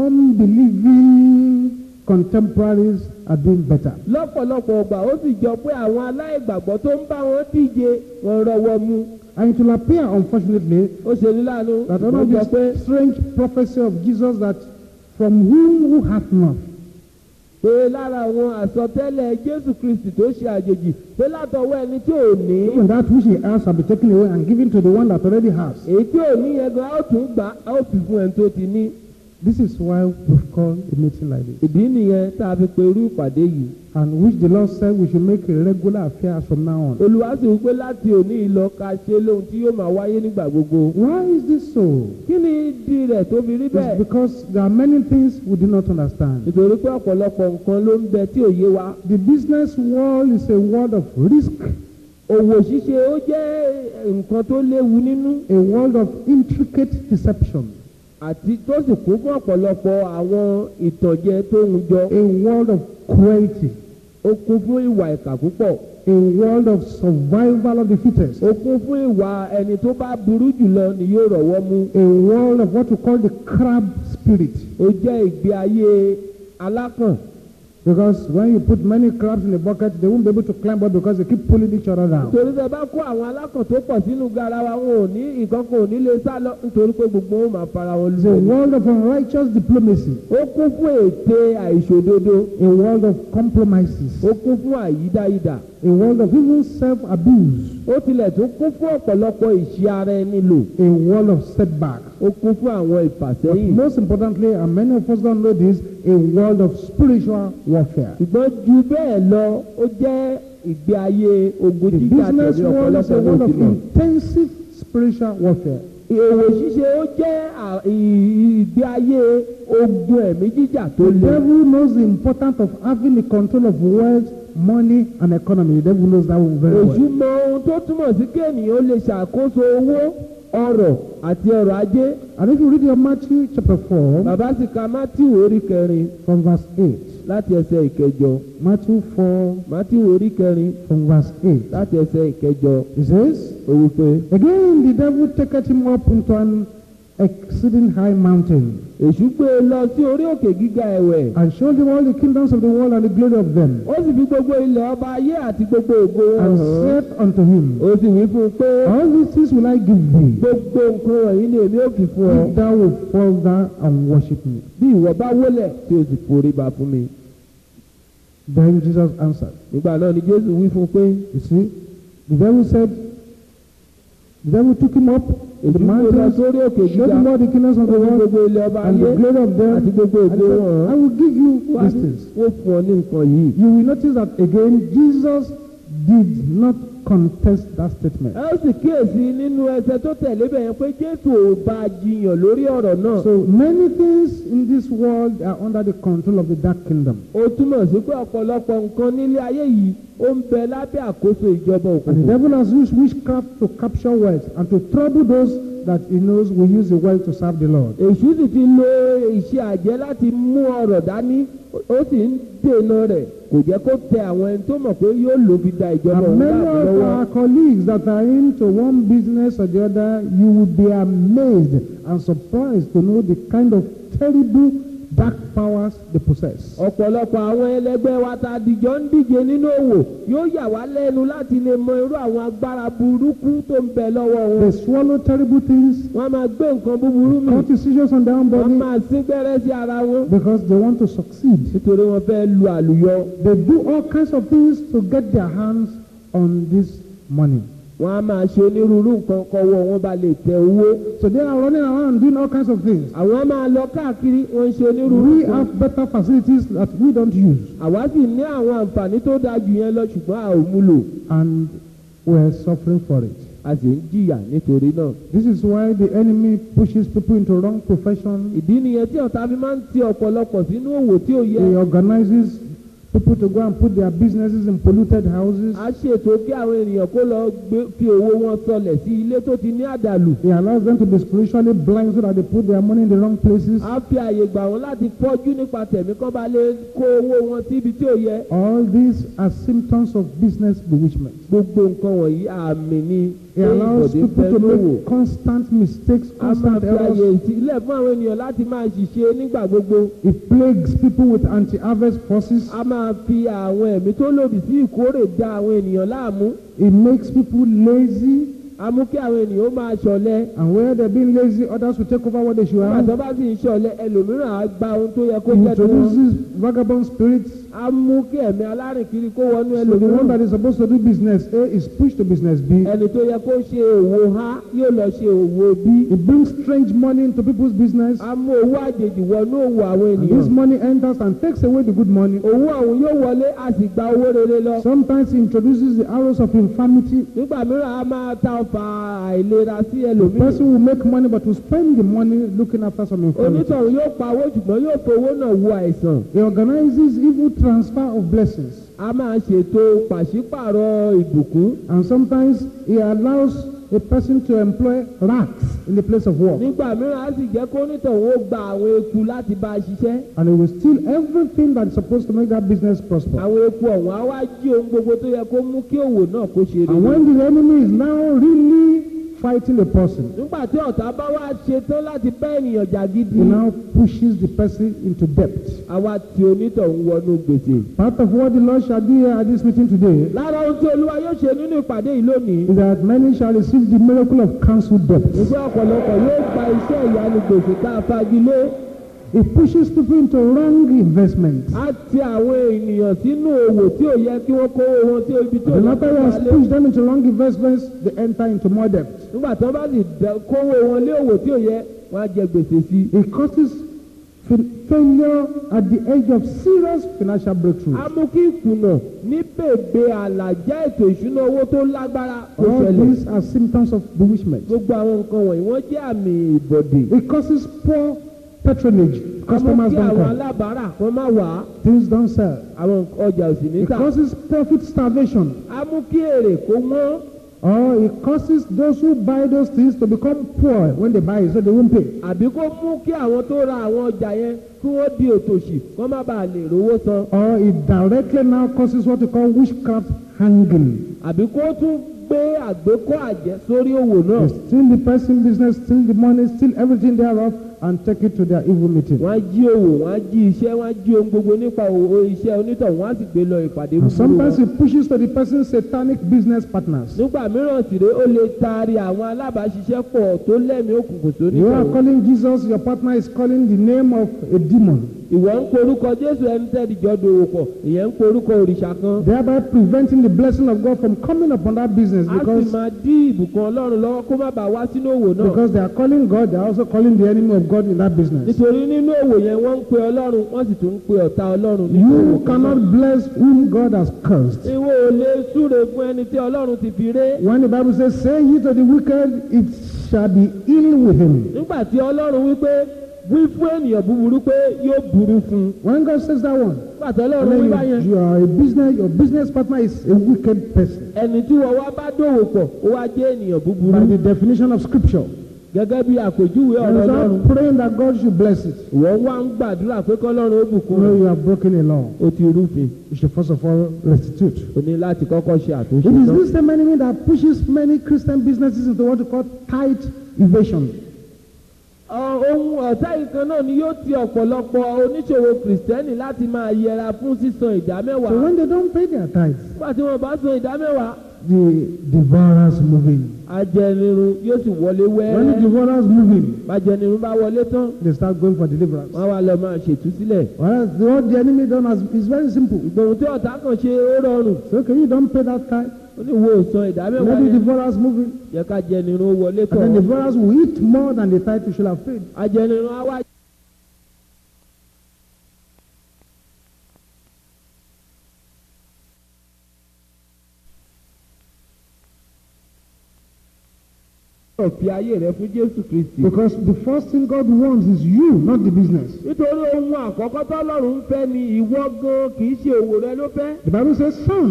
unbelieving contemporaries are doing better. lọ́pọ̀lọpọ̀ ọgbà ó sì jọ pé àwọn aláìgbàgbọ́ tó ń bá wọn díje wọn rọwọ́ mú. And it will appear, unfortunately, ó ṣe ní láàánú that one ó of jọ pé this strange prophecy of Jesus that from whom who hath not, pé lára àwọn àsọtẹ́lẹ̀ jésù kristi tó ṣe àjèjì pé látọwọ́ ẹni tí ò ní even that which he has shall be taken away and given to the one that already has. èyí tí ò ní yẹn gan a ó tún gbà á ó fi fún ẹni tó ti ní. This is why we've called a meeting like this. ìdí nìyẹn tá a fi pe irú ìpàdé yìí. And which the Lord said we should make a regular affair from now on. olùwà sì wípé láti òní ìlọ ká ṣe lóhun tí yóò máa wáyé nígbà gbogbo. Why is this so? kí ni ìdí rẹ̀ tó fi rí It's bẹ́ẹ̀? because there are many things we do not understand. nítorí pé ọ̀pọ̀lọpọ̀ nǹkan ló ń bẹ tí ò yé wa. The business world is a world of risk, òwò ṣíṣe ó jẹ́ nǹkan tó léwu nínú a world of intricate deception, àti tó sì kún fún ọ̀pọ̀lọpọ̀ àwọn ìtànjẹ tó ń jọ. a world of cruelty, ó kún fún ìwà ìkà púpọ̀. a world of survival of the fittest, ó kún fún ìwà ẹni tó bá burú jùlọ ni yóò rọ̀wọ́ mú. a world of what we call the crab spirit. ó jẹ́ ìgbé ayé alákàn. Because when you put many crabs in a bucket, they won't be able to climb up because they keep pulling each other down. nítorí tẹ bá kó àwọn alákàn tó pọ̀ sínú garawa wọn ò ní ìkankan ò ní lè sá lọ nítorí pé gbogbo wọn máa fara wọn It's a lù. world of unrighteous diplomacy, ó kún fún ète àìṣòdodo. a world of compromises, ó kún fún àyídáyidà. a world of even self abuse, ó tilẹ̀ tún kún fún ọ̀pọ̀lọpọ̀ ìṣe ara ẹni lò. a world of setbacks, ó kún fún àwọn But ìfàsẹ́yìn. most importantly, and many of us don't know this, a world of spiritual warfare. ṣùgbọ́n ju bẹ́ẹ̀ lọ ó jẹ́ ìgbé ayé ogun The jíjà business tẹ̀lé world is a ọ̀pọ̀lọpọ̀ world ló of ti mọ̀. intensive spiritual warfare. òwò ṣíṣe ó jẹ́ à- ì- ìgbé ayé ogun ẹ̀mí jíjà tó The le. devil knows the importance of having the control of wealth, money, and economy. The devil knows that very èṣù well. mọ ohun tó túmọ̀ sí kí ènìyàn lè ṣàkóso owó ọrọ̀ àti ọrọ̀ ajé. And if you read your Matthew chapter 4, bàbá sì ka matthew orí kẹrin from verse 8, láti ẹsẹ̀ ìkẹjọ Matthew 4, matthew orí kẹrin from verse 8, láti ẹsẹ̀ ìkẹjọ he says, ó wí pé Again the devil taketh him up into an exceeding high mountain, èṣù gbé e lọ sí orí òkè gíga ẹ̀wẹ̀ and showed him all the kingdoms of the world and the glory of them, ó sì fi gbogbo ilẹ̀ ọba ayé àti gbogbo ògo wọn and hàn án. said unto him, ó sì wí fún un pé All these things will I give thee, gbogbo nǹkan wọ̀nyí ni èmi ò fi fún ọ if thou wilt fall down and worship me. bí ìwọ bá wólẹ̀ tí o sì forí ba fún mi. Then Jesus answered, nígbà náà ni jésù wí fún un pé You see, the devil said, the devil took him up the èṣù gbé e lọ mountains, sórí òkè showed gíga him all the kingdoms of the ó fi world gbogbo ilẹ̀ ọba and ayé the glory of àti them. gbogbo And he ògo said, wọn I hàn will give you án. these things. wọ́n fún ọ ní nǹkan yìí. You will notice that again, Jesus did not contest that statement. ẹ ó sì kíyèsí nínú ẹsẹ̀ tó tẹ̀lé bẹ̀ yẹn pé jésù ò bá a jiyàn lórí ọ̀rọ̀ náà. So many things in this world are under the control of the dark kingdom. ó túmọ̀ sí pé ọ̀pọ̀lọpọ̀ nǹkan nílé ayé yìí ó ń bẹ lábẹ́ àkóso ìjọba And the òkùnkùn. devil has used witchcraft to capture wealth and to trouble those that he knows will use the wealth to serve the Lord. èṣù sì ti lo iṣẹ́ àjẹ́ láti mú ọrọ̀ dání ó sì ń dènà rẹ̀ kò jẹ́ kó tẹ àwọn ẹni tó mọ̀ pé yóò lò fi da ìjọba And òun many láàbù of lọ́wọ́. our colleagues that are into one business or the other, you will be amazed and surprised to know the kind of terrible dark powers they possess. ọ̀pọ̀lọpọ̀ àwọn ẹlẹgbẹ́ wa ta dìjọ́ ń díje nínú òwò yóò yà wá lẹ́nu láti lè mọ irú àwọn agbára burúkú tó ń bẹ lọ́wọ́ wọn. They swallow terrible things, wọ́n máa gbé nǹkan búburú mì cut decisions on their own wọ́n body máa sín gbẹ́rẹ́ sí ara wọn because they want to succeed. nítorí wọ́n fẹ́ lu àlùyọ. They do all kinds of things to get their hands on this money. wọ́n á máa ṣe onírúurú nǹkan kọ́wọ́ wọn bá lè tẹ owó. So they are running around doing all kinds of things. àwọn á máa lọ káàkiri wọ́n ń ṣe onírúurú We nǹkan. have better facilities that we don't use, àwa sì ní àwọn àǹfààní tó dáa jù yẹn lọ ṣùgbọ́n a ò mú lò and we're suffering for it. a sì ń jìyà nítorí náà. This is why the enemy pushes people into wrong profession. ìdí nìyẹn tí ọ̀tá fi máa ń ti ọ̀pọ̀lọpọ̀ sínú òwò tí ò yẹ. He organizes people to go and put their businesses in polluted houses. a ṣètò kí àwọn ènìyàn kó lọ gbé fi owó wọn sọlẹ̀ sí ilé tó ti ní àdàlù. He allows them to be spiritually blind so that they put their money in the wrong places. a fi àyè gbà wọ́n láti fọ́jú nípa tẹ̀mí kán bá lè kó owó wọn síbi tí ò yẹ. All these are symptoms of business bewitchment. gbogbo nǹkan wọ̀nyí àmì ni He pé allows ìbọ̀dé people fẹ́ to lówó. make constant mistakes, a máa constant fi àyè errors. sílẹ̀ fún àwọn ènìyàn láti máa ṣiṣẹ́ nígbà gbogbo. He plagues people with anti-harvest forces. a máa fi àwọn ẹ̀mí tó lòdì sí ìkórè da àwọn ènìyàn láàmú. He makes people lazy. a mú kí àwọn ènìyàn ó máa ṣọ̀lẹ. And where they're being lazy, others will take over what they should nígbà tó have. bá sì ń ṣọ̀lẹ ẹlòmíràn á gba ohun tó yẹ kó He jẹ́ tiwọn. introduces vagabond spirits. a mú kí ẹ̀mí alárìnkiri kó wọnú So the one ẹlòmíràn. that is supposed to do business A is pushed to business B. ẹni tó yẹ kó ṣe òwò a yóò lọ ṣe òwò b. He brings strange money into people's business. a mú owó àjèjì wọnú òwò àwọn And this ènìyàn. money enters and takes away the good money. owó ọ̀hún yóò wọlé a sì gba owó rere lọ. Sometimes he introduces the arrows of infirmity. nígbà mìíràn a máa ta ọfà àìlera sí The ẹlòmíràn. person will make money but will spend the money looking after some infirmity. onítọ̀hún yóò pa owó ṣùgbọ́n yóò fowó náà wo àìsàn. He organizes evil transfer of blessings. a máa ṣètò pàṣípàrọ̀ ìbùkún. And sometimes he allows a person to employ rats in the place of work. nígbà mìíràn a sì jẹ́ kó onítọ̀hún ó gba àwọn eku láti bá a ṣiṣẹ́. And he will steal everything that is supposed to make that business prosper. àwọn eku ọ̀hún á wá jí ohun gbogbo tó yẹ kó mú kí òwò náà kó ṣe And rere. when the enemy is now really fighting a person, nígbà tí ọ̀tá bá wá ṣetán láti bá ènìyàn jà gidi. he now pushes the person into debt. àwa tí onítọ̀hún wọnú gbèsè. Part of what the Lord shall do here at this meeting today lára ohun tí olúwa yóò ṣe nínú ìpàdé yìí lónìí. is that many shall receive the miracle of cancelled debt. ìgbé ọ̀pọ̀lọpọ̀ yóò gba iṣẹ́ ìyanu gbèsè tá a fagilé. He pushes people into wrong investments. á ti àwọn ènìyàn sínú òwò tí ò yẹ kí wọ́n kó owó wọn tí ibi tí ò The yẹ matter kó has wọlé. pushed them into wrong investments, they enter into more debt. nígbà tí wọ́n bá sì dẹ- kówó wọn lé òwò tí ò yẹ wọ́n á jẹ gbèsè sí i. It causes fa- failure at the edge of serious financial a breakthrough. mú kí ìkùnà ní bèbè àlàjá ètò ìṣúná owó tó lágbára kó All ṣẹlẹ̀. these are symptoms of bewitchment. gbogbo àwọn nǹkan wọ̀nyí wọ́n jẹ́ àmì ìbọ̀dè. It causes poor patronage. a mú Customers kí don't àwọn come. alábàárà kan má wà á Things don't sell. àwọn ọjà ò sì ní It tà. causes profit starvation. a mú kí èrè kó wọ́n. Or it causes those who buy those things to become poor when they buy it, so they won't pay. àbí kó mú kí àwọn tó ra àwọn ọjà yẹn kí wọ́n di òtòṣì kó má bàa lè rówó san. Or it directly now causes what we call witchcraft hanging. àbí kó tún gbé àgbékọ́ àjẹ́ sórí òwò náà. They steal the person business, steal the money, steal everything thereof, and take it to their evil meeting. wọ́n á jí òwò wọ́n á jí iṣẹ́ wọ́n á jí ohun gbogbo nípa òwò iṣẹ́ onítọ̀ wọ́n á sì gbé lọ ìpàdé And búburú sometimes wọn. it pushes to the person's satanic business partners. nígbà mìíràn sì rèé ó lè taari àwọn alábàáṣiṣẹ́pọ̀ tó lẹ́mìí òkùnkùn sórí You are ìtọ̀wọ̀. calling Jesus, your partner is calling the name of a demon, ìwọ ń porúkọ jésù ẹni tẹ́lẹ̀ jọ dòwò pọ̀ ìyẹn ń porúkọ òrìṣà kan. thereby preventing the blessing of God from coming upon that business a sì because, máa dí ìbùkún ọlọ́run lọ́wọ́ kó má bàa wá sínú òwò náà. because they are calling God, they are also calling the enemy of God in that business. nítorí nínú òwò yẹn wọ́n ń pe ọlọ́run wọ́n sì tún ń pe ọ̀tá ọlọ́run nínú òwò You kan náà. cannot bless whom God has cursed. ìwọ ò lè súre fún ẹni tí ọlọ́run ti fi ré. When the Bible says, Say ye to the wicked, it shall be ill with him. nígbà tí ọlọ́run wí pé wí fún ènìyàn búburú pé yóò burú fún un. When God says that one, nígbà tí and ọlọ́run wí then báyẹn you, you are a business, your business partner is a wicked person. ẹni tí wọ́n wá bá dòwò pọ̀ ó wá jẹ́ ènìyàn By búburú. the definition of scripture. gẹ́gẹ́ bí àpèjúwe And ọ̀rọ̀ you ọlọ́run. are praying that God should bless it. wọ́n wá ń gbàdúrà pé kọ́lọ́run ó bùkún You know rẹ̀. you have broken a law. ó ti rúfin You should first of all restitute. o ní láti kọ́kọ́ ṣe àtúnṣe It is náà. this same enemy that pushes many Christian businesses into what we call tight evasion. Ọ- ohun ọ̀tá yìí kan náà ni yóò ti ọ̀pọ̀lọpọ̀ oníṣòwò kìrìsìtẹ́nì láti máa yẹra fún sísan ìdá So mẹ́wàá. when they don't pay their tithes, nígbà tí wọ́n bá san ìdá mẹ́wàá the devourers move in. ajẹnirun yóò sì wọlé When the wẹ́rẹ́. devourers move in, bájẹnirun bá wọlé tán they start going for deliverance. wọ́n wá lọ máa ṣètúsílẹ̀. Whereas the, what the enemy done has, is very simple. ìgbòhùn tí ọ̀tá kan ṣe ó rọrùn So okay, you don't pay that tithe. ó ní wo san ìdá mẹ́wàá Let the yẹn devourers move in. yẹ ká jẹnirun ó wọlé And then the tán. devourers will eat more than the tithe you should have paid. ajẹnirun á wá. fi ayé rẹ fún Jésù Kristi. Because the first thing God wants is you, not the business. nítorí ohun àkọ́kọ́ tọ́lọ́run ń fẹ́ ni ìwọ gan kì í ṣe òwò rẹ ló fẹ́. The Bible says, Son,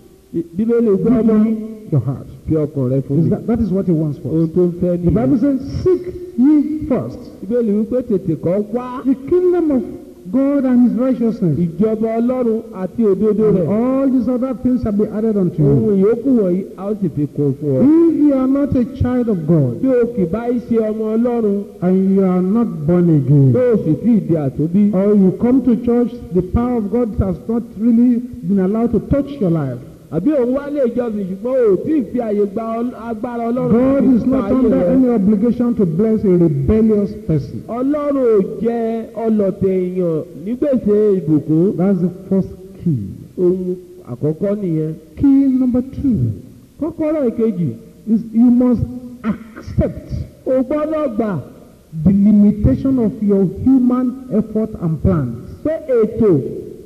bíbélì gbé give ọmọ me your heart. fi ọkàn rẹ fún Is mi. that, that is what he wants for ohun us. tó ń fẹ́ The Bible nìyẹn. says, Seek ye first bíbélì wípé tètè kọ́ wá the kingdom of God and his righteousness. ìjọba ọlọ́run àti òdodo And rẹ̀. all these other things shall be added unto you. ohun ìyókù wọ̀nyí a ó sì fi kún fún ọ. If you are not a child of God bí o kì bá í ṣe ọmọ ọlọ́run and you are not born bí again, o sì tí ì di àtúnbí. or you come to church, the power of God has not really been allowed to touch your life. àbí òun wá lè jọsìn ṣùgbọ́n o ò tí ì fi àyè gba ọl- agbára ọlọ́run God láti is pa not ayé under rẹ. any obligation to bless a rebellious person. ọlọ́run ò jẹ ọlọ̀tẹ̀ èèyàn ní gbèsè ìbùkún. That's the first key. ohun àkọ́kọ́ nìyẹn. Key number two kọ́kọ́rọ́ ìkejì is you must accept o gbọ́dọ̀ gbà the limitation of your human effort and plans. pé ètò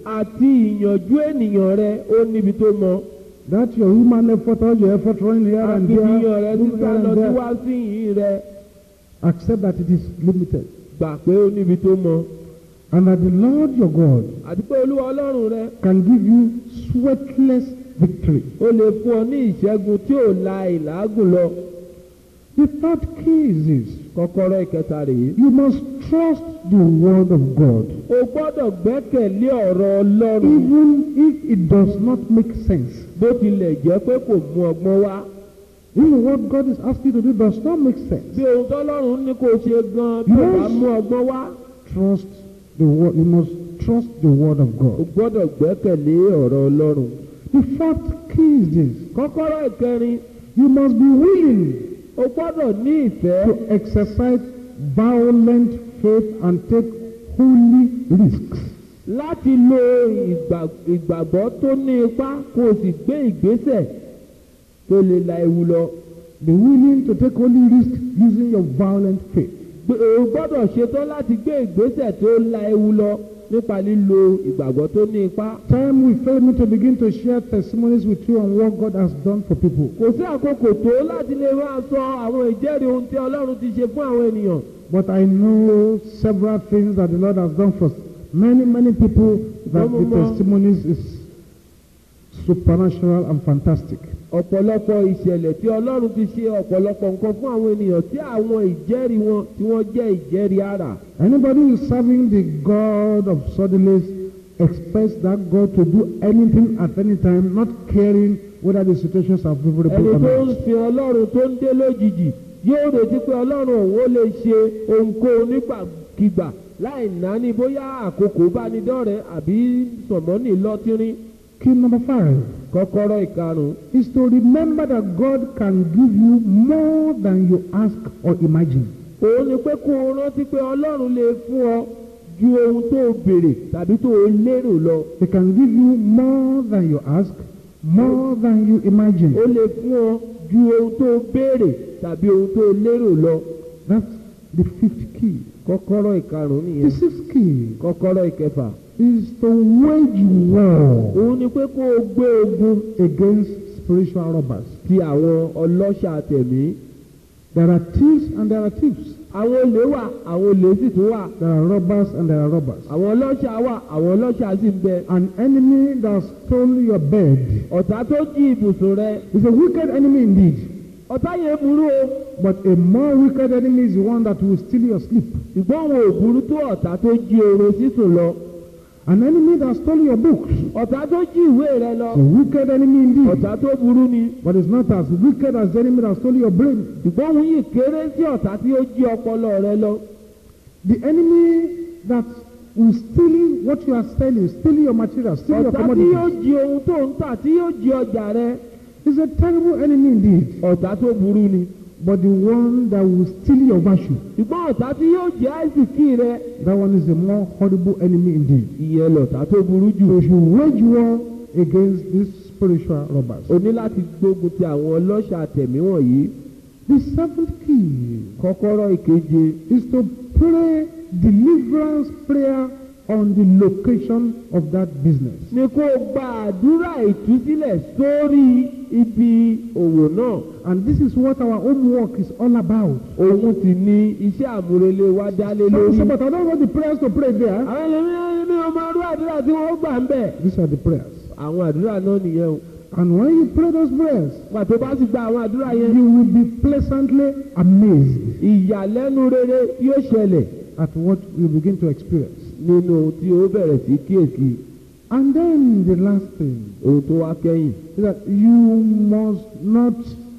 àti ìyànjú ènìyàn rẹ ó níbi tó mọ. That your human effort, all your effort running here and àfihàn rẹ there, sísá moving here lọ and there, síwá sí yìí rẹ accept that it is limited. gbà pé ó níbi tó mọ. And that the Lord your God àti pé olúwa ọlọ́run rẹ can give you sweatless victory. ó lè fún ọ ní ìṣẹ́gun tí ò la ìlàágùn lọ. The third key is this. kọ́kọ́rọ́ ìkẹta rèé. You must trust the word of God. o gbọ́dọ̀ gbẹ́kẹ̀lé ọ̀rọ̀ ọlọ́run Even if it does not make sense. bó tilẹ̀ jẹ́ pé kò mú ọgbọ́n wá. Even what God is asking you to do does not make sense. bí ohun tọ́lọ́run ní kó o ṣe gan-an bí o bá mú ọgbọ́n wá. Trust the word. You must trust the word of o God. gbọ́dọ̀ gbẹ́kẹ̀lé ọ̀rọ̀ ọlọ́run. The fourth key is this. kọ́kọ́rọ́ ìkẹrin You must be willing o gbọ́dọ̀ ní ìfẹ́ to exercise violent faith and take holy risks. láti lo ìgbà- ìgbàgbọ́ tó ní ipá kó o sì gbé ìgbésẹ̀ tó lè la ewu lọ. Be willing to take holy risks using your violent faith. gbé- o gbọ́dọ̀ ṣetán láti gbé ìgbésẹ̀ tó la ewu lọ nípa lílo ìgbàgbọ́ tó ní ipá. Time will fail me to begin to share testimonies with you on what God has done for people. kò sí àkókò tó láti lè máa sọ àwọn ìjẹ́rìí ohun tí ọlọ́run ti ṣe fún àwọn ènìyàn. But I know several things that the Lord has done for many, many people that the Mama. testimonies is supernatural and fantastic. ọ̀pọ̀lọpọ̀ ìṣẹ̀lẹ̀ tí ọlọ́run ti ṣe ọ̀pọ̀lọpọ̀ nǹkan fún àwọn ènìyàn tí àwọn ìjẹ́rìí wọn tí wọ́n jẹ́ ìjẹ́rìí àrà. Anybody who is serving the God of suddenlies expects that God to do anything at any time, not caring whether the situations are ẹni favorable or tó ń not. sin ọlọ́run tó ń dé lójijì yóò retí pé ọlọ́run òun ó lè ṣe ohunkóhun nígbàkigbà láì náání bóyá àkókò bá ní dọ́rẹ̀ àbí sọ̀mọ́nì lọ́tírín. Key number five kọ́kọ́rọ́ ìkarùn-ún is to remember that God can give you more than you ask or imagine. òun ni pé kó o rántí pé ọlọ́run lè fún ọ ju ohun tó o béèrè tàbí tó o lérò lọ. He can give you more than you ask, more than you imagine. ó lè fún ọ ju ohun tó o béèrè tàbí ohun tó o lérò lọ. That's the fifth key. kọ́kọ́rọ́ ìkarùn-ún The nìyẹn. sixth key kọ́kọ́rọ́ ìkẹfà. is to wage war òun ni pé kó o gbé ogun against spiritual robbers. ti àwọn ọlọ́ṣà tẹ̀mí. There are thieves and there are thieves. àwọn olè wà àwọn olè sì tún wà. There are robbers and there are robbers. àwọn ọlọ́ṣà wà àwọn ọlọ́ṣà sì ń bẹ. An enemy that stole your bed ọ̀tá tó jí ibùsùn rẹ. is a wicked enemy indeed. ọ̀tá yẹn burú o. But a more wicked enemy is the one that will steal your sleep. ṣùgbọ́n àwọn ò burú tó ọ̀tá tó jí oorun sísùn lọ. An enemy that stole your books ọ̀tá tó jí ìwé rẹ lọ. is a wicked enemy indeed. ọ̀tá tó burú ni. But it's not as wicked as the enemy that stole your brain. ṣùgbọ́n òun yìí kéré sí ọ̀tá tí ó jí ọpọlọ rẹ lọ. The enemy that will steal what you are selling, steal your material, steal your ọ̀tá tí yóò commodities, jí ohun tó ń tà tí yóò jí ọjà rẹ. is a terrible enemy indeed. ọ̀tá tó burú ni. But the one that will steal your virtue, ṣùgbọ́n ọ̀tá tí yóò jí àìsíkì rẹ. that one is a more horrible enemy indeed. ìyẹn lọ̀tá tó burú jù. So if you wage war against these spiritual robbers. o ní láti gbógun ti àwọn ọlọ́ṣà tẹ̀mí wọ̀nyí. The seventh key kọ́kọ́rọ́ ìkeje is to pray deliverance prayer on the location of that business. ni kó o gba àdúrà ìtúsílẹ̀ sórí ibi òwò náà. And this is what our homework is all about. òun sì ni iṣẹ́ àmúrelé wa dálé So, lórí. so, but I don't want the prayers to pray there. àwọn ẹlẹ́mìíràn ní ọmọ arú àdúrà tí wọ́n gbà ń bẹ̀. These are the prayers. àwọn àdúrà náà nìyẹn o. And when you pray those prayers, pàtó bá sì gba àwọn àdúrà yẹn. you will be pleasantly amazed ìyàlẹ́nu rere yóò ṣẹlẹ̀ at what you begin to experience. nínú ohun tí o bẹ̀rẹ̀ sí kíyèsí. And then the last thing ohun tó wá kẹ́yìn. is that you must not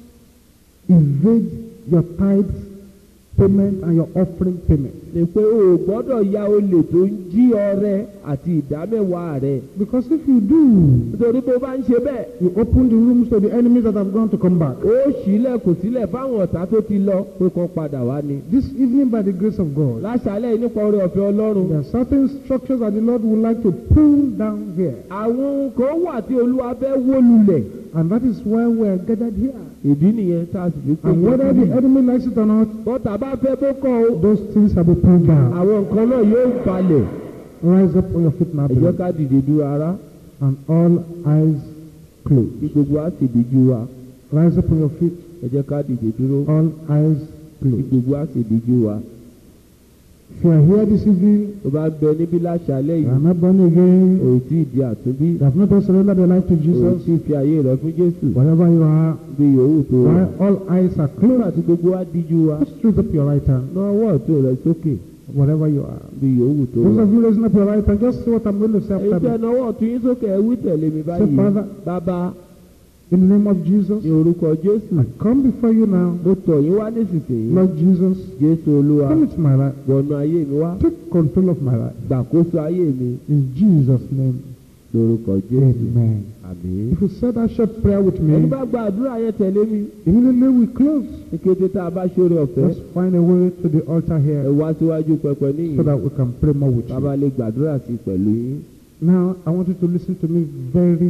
evade your tithes payment and your offering payment. ni pé o ò gbọ́dọ̀ ya olè tó ń jí ọrẹ àti ìdámẹ́wàá rẹ̀. Because if you do, nítorí bó bá ń ṣe bẹ́ẹ̀. you open the rooms to the enemies that have gone to come back. ó ṣílẹ̀kùn sílẹ̀ fáwọn ọ̀tá tó ti lọ pé kán padà wá ni. This evening, by the grace of God, láṣálẹ̀ yìí nípa oore ọ̀fẹ́ ọlọ́run. there are certain structures that the Lord would like to pull down here. àwọn ohun kan wà tí olúwa fẹ́ wó lulẹ̀. And that is why we are gathered here. ìdí nìyẹn tá a sì fi pé And whether the enemy likes it or not, bọ́tà bá fẹ́ bó kọ́ o. those things have been pulled down. àwọn nǹkan náà yóò balẹ̀. Rise up on your feet now, ẹ jẹ́ beloved. ká dìde dúró ara and all eyes closed. kí gbogbo wa sì díjú wa. Rise up on your feet, ẹ jẹ́ ká dìde dúró all eyes kí closed. gbogbo wa sì díjú wa. If you are here this evening, tó bá bẹ níbí láṣálẹ̀ you yìí are not born again, òun tí ì di àtúnbí you have not yet surrendered your life to òun Jesus, tí ì fi ayé rẹ fún jésù wherever you are, bí yòówù tó wà. while all eyes are nígbà closed, tí gbogbo wa díjú wa just raise up your right hand, náà ọwọ́ ọ̀tún rẹ sókè wherever you are. bí yòówù tó Those wà. of you raising up your right hand, just say what I'm going to say èyí after tẹ́ me. náwó ọ̀tún yín sókè ẹ wí tẹ̀lé mi báyìí. Father, bàbá In the name of Jesus, ní orúkọ jésù I come before you now. mo tọ̀ yín wá nísinsìnyí. Lord Jesus, jésù olúwa come into my life. wọnú ayé mi wá Take control of my life. gbàkóso ayé mi In Jesus' name, lórúkọ jésù. amen. àmín. If you said that short prayer with ẹni me, bá gba àdúrà yẹn tẹ̀lé mi immediately we close. ní kété tá a bá ṣoore ọ̀fẹ́ Just find a way to the altar ẹ here wá síwájú pẹpẹ níyìn so that we can pray more with bàbá you. lè gbàdúrà sí i pẹ̀lú yín. Now, I want you to listen to me very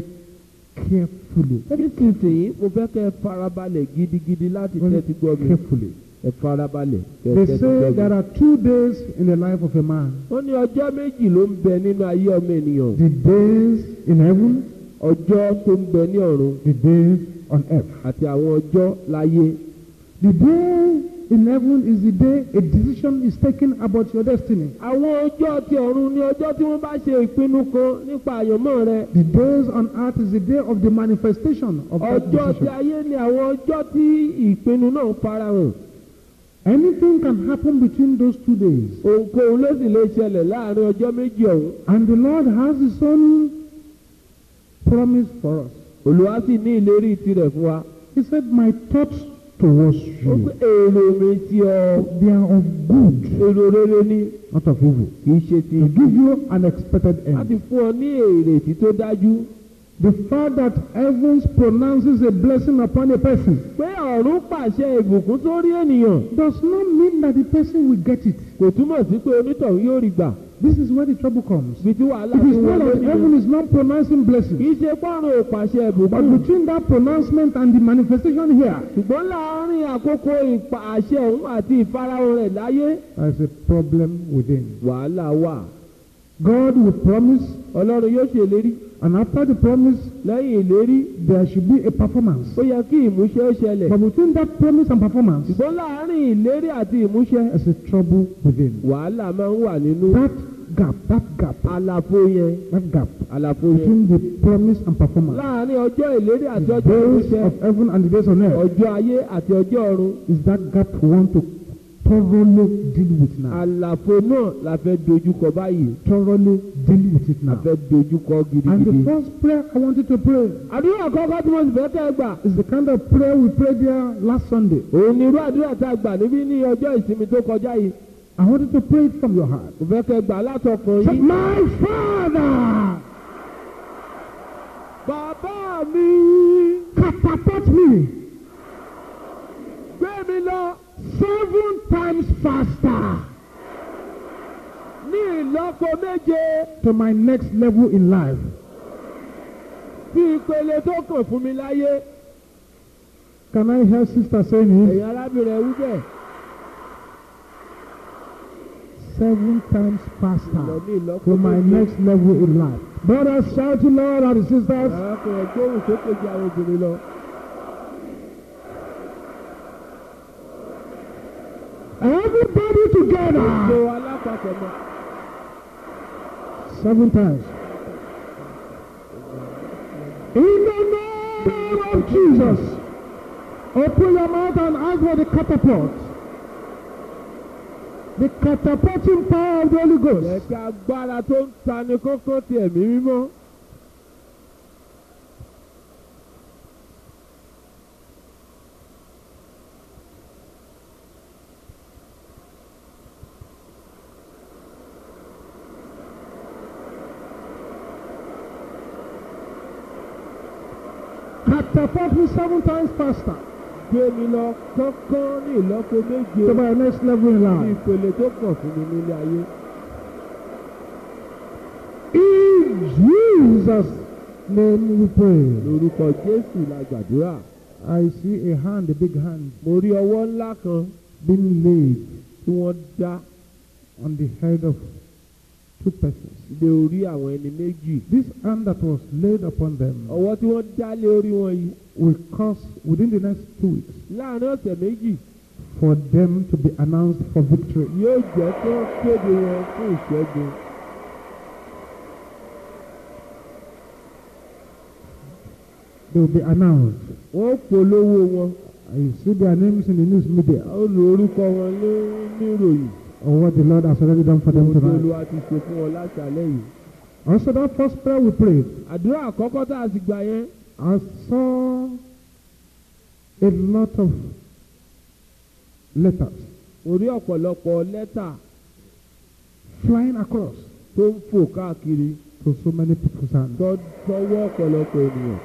carefully. nísinsìnyí mo fẹ́ kẹ́ ẹ farabalẹ̀ gidigidi láti Very tẹ́tí gbọ́ mi. carefully. ẹ farabalẹ̀ kẹ́ ẹ They tẹ́tí say gbọ́ there mi. are two days in the life of a man. wọ́n ní ọjọ́ méjì ló ń bẹ nínú ayé ọmọ ènìyàn The days in heaven, ọjọ́ tó ń bẹ ní ọ̀run the days on earth. àti àwọn ọjọ́ láyé The day in heaven is the day a decision is taken about your destiny. àwọn ọjọ́ ti ọ̀run ní ọjọ́ tí wọ́n bá ṣe ìpinnu kan nípa àyànmọ́ rẹ The days on earth is the day of the manifestation of that ọjọ́ ti decision. ayé ni àwọn ọjọ́ tí ìpinnu náà farahàn Anything can happen between those two days. ohunkóhun ló sì lè ṣẹlẹ̀ láàrin ọjọ́ méjì ọ̀hún And the Lord has His own promise for us. Olúwa sì ní ìlérí tirẹ̀ fún wa He said, My thoughts towards ó pé you, èrò mi ti ọ they are of good, èrò rere ni not of evil, kì í ṣe ti to give you an expected láti end. fún ọ ní èrètí tó dájú The fact that heavens pronounces a blessing upon a person pé ọ̀run pàṣẹ ìbùkún sórí ènìyàn does not mean that the person will get it. kò túmọ̀ sí pé onítọ̀hún yóò rí gbà This is where the trouble comes. bí tí wàhálà It ti is not wọlé that heaven nìyẹn is not pronouncing kì blessing, í ṣe pọ́nrún ò pàṣẹ but ìbùkún between that pronouncement and the manifestation here, ṣùgbọ́n láàárín àkókò ìpa àṣẹ òun àti ìfarahàn rẹ̀ láyé there is a problem within. wàhálà wà God will promise, ọlọ́run yóò ṣèlérí and after the promise, lẹ́yìn ìlérí there should be a performance. ó yẹ kí ìmúṣẹ ó ṣẹlẹ̀ But between that promise and performance, ṣùgbọ́n láàárín ìlérí àti ìmúṣẹ there's a trouble within. wàhálà máa ń wà nínú That gap, that gap, àlàfo yẹn that gap àlàfo yẹn between the promise and performance, láàárín ọjọ́ ìlérí àti the ọjọ́ days ìmúṣẹ of heaven and the days on earth, ọjọ́ ayé àti ọjọ́ ọ̀run is that gap we want to thoroughly deal with now. àlàfo náà la fẹ́ dojúkọ báyìí Thoroughly deal with it la now. fẹ́ dojúkọ And the gidigidi. first prayer I want you to pray àdúrà kọ́kọ́ tí mo sì fẹ́ kẹ́ ẹ gbà is the kind of prayer we prayed there last Sunday. òun ni irú àdúrà tá a gbà níbí ní ọjọ́ ìsinmi tó kọjá yìí I want you to pray it from your heart. mo fẹ́ kẹ́ ẹ gbà látọkàn Say, yìí. My Father, bàbá mi catapult me gbé mi lọ seven times faster ní ìlọ́po méje to my next level in life. sí ìpele tó kàn fún mi láyé. Can I hear sister saying it? ẹ̀yin arábìnrin ẹ̀ wí bẹ́ẹ̀ Seven times lọ faster ní ìlọ́po to my méje. next level in life. Brothers, shout to Lord and sisters. arákùnrin gbóhùn sókè ju àwọn obìnrin lọ. Everybody gbogbo together. alápapọ̀ mọ́. Seven times. In the name of Jesus. Open your mouth and ask for the catapult. The catapulting power of the Holy Ghost. ẹ̀ka agbára tó ń tani kókó ti ẹ̀mí mímọ́. Catapult me seven times faster gbé mi lọ kánkán ní ìlọ́po méje to my next level in ní life. ìpele tó kàn fún mi nílé ayé. In Jesus' name we pray. lórúkọ jésù la gbàdúrà. I see a hand, a big hand, mo rí ọwọ́ ńlá kan being laid tí wọ́n dá on the head of two persons. lé orí àwọn ẹni méjì. This hand that was laid upon them ọwọ́ tí wọ́n dá lé orí wọn yìí will cause within the next two weeks láàrin ọ̀sẹ̀ méjì for them to be announced for victory. yóò jẹ́ kí wọ́n kéde wọn fún ìṣẹ́gun. They will be announced. wọ́n polówó wọn You see their names in the news media ó lo orúkọ wọn ní níròyìn or what the Lord has already done for them ohun tó tonight. Olúwa ti ṣe fún wọn láti alẹ́ yìí. Also, that first prayer we prayed, àdúrà àkọ́kọ́ tá a sì gbà yẹn I saw a lot of letters mo rí ọ̀pọ̀lọpọ̀ lẹ́tà flying across tó ń fò káàkiri to so many people's hands. tó tọwọ́ ọ̀pọ̀lọpọ̀ ènìyàn.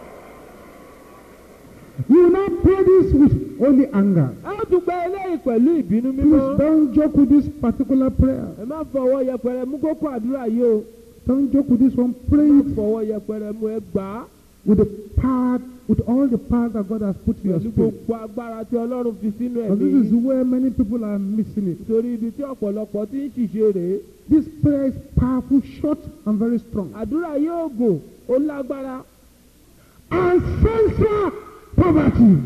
You will not pray this with only anger. ẹ ó tún gba eléyìí pẹ̀lú ìbínú Please mímọ́. don't joke with this particular prayer. ẹ má fọwọ́ yẹpẹrẹ mú kókó àdúrà yìí o. Don't joke with this one. Pray má it fọwọ́ yẹpẹrẹ mú ẹ gbà á with the power, with all the power that God has put in your pẹ̀lú spirit. gbogbo agbára tí ọlọ́run fi sínú But ẹ̀mí this is where many people are missing it. torí ibi tí ọ̀pọ̀lọpọ̀ ti ń ṣìṣe rèé This prayer is powerful, short, and very strong. àdúrà yóò gùn ó lágbára Ancestral poverty.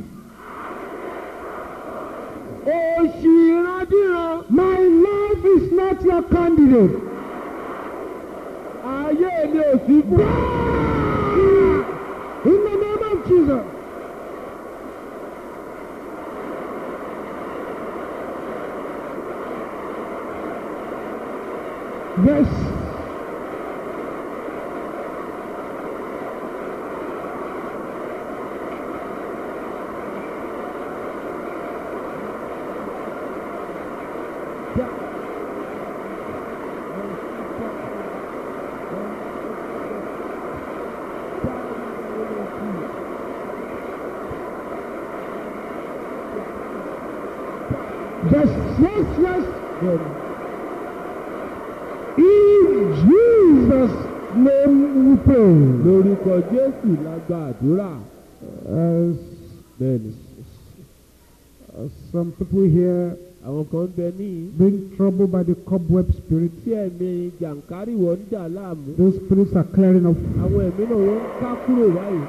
òṣì ìrandíran My life is not your candidate. ayé mi ò sí fún In the name of Jesus. Yes. Yes, yes, yes. In Jesus' name we pray. lórúkọ jésù la gba àdúrà Uh, bẹ́ẹ̀ni uh, some people here àwọn kan ń bẹ níyì being troubled by the cobweb spirit. tí ẹ̀mí jàǹkárìwọ̀ ń dà láàmú Those spirits are clearing off. àwọn ẹ̀mí náà wọ́n ń ká kúrò báyìí.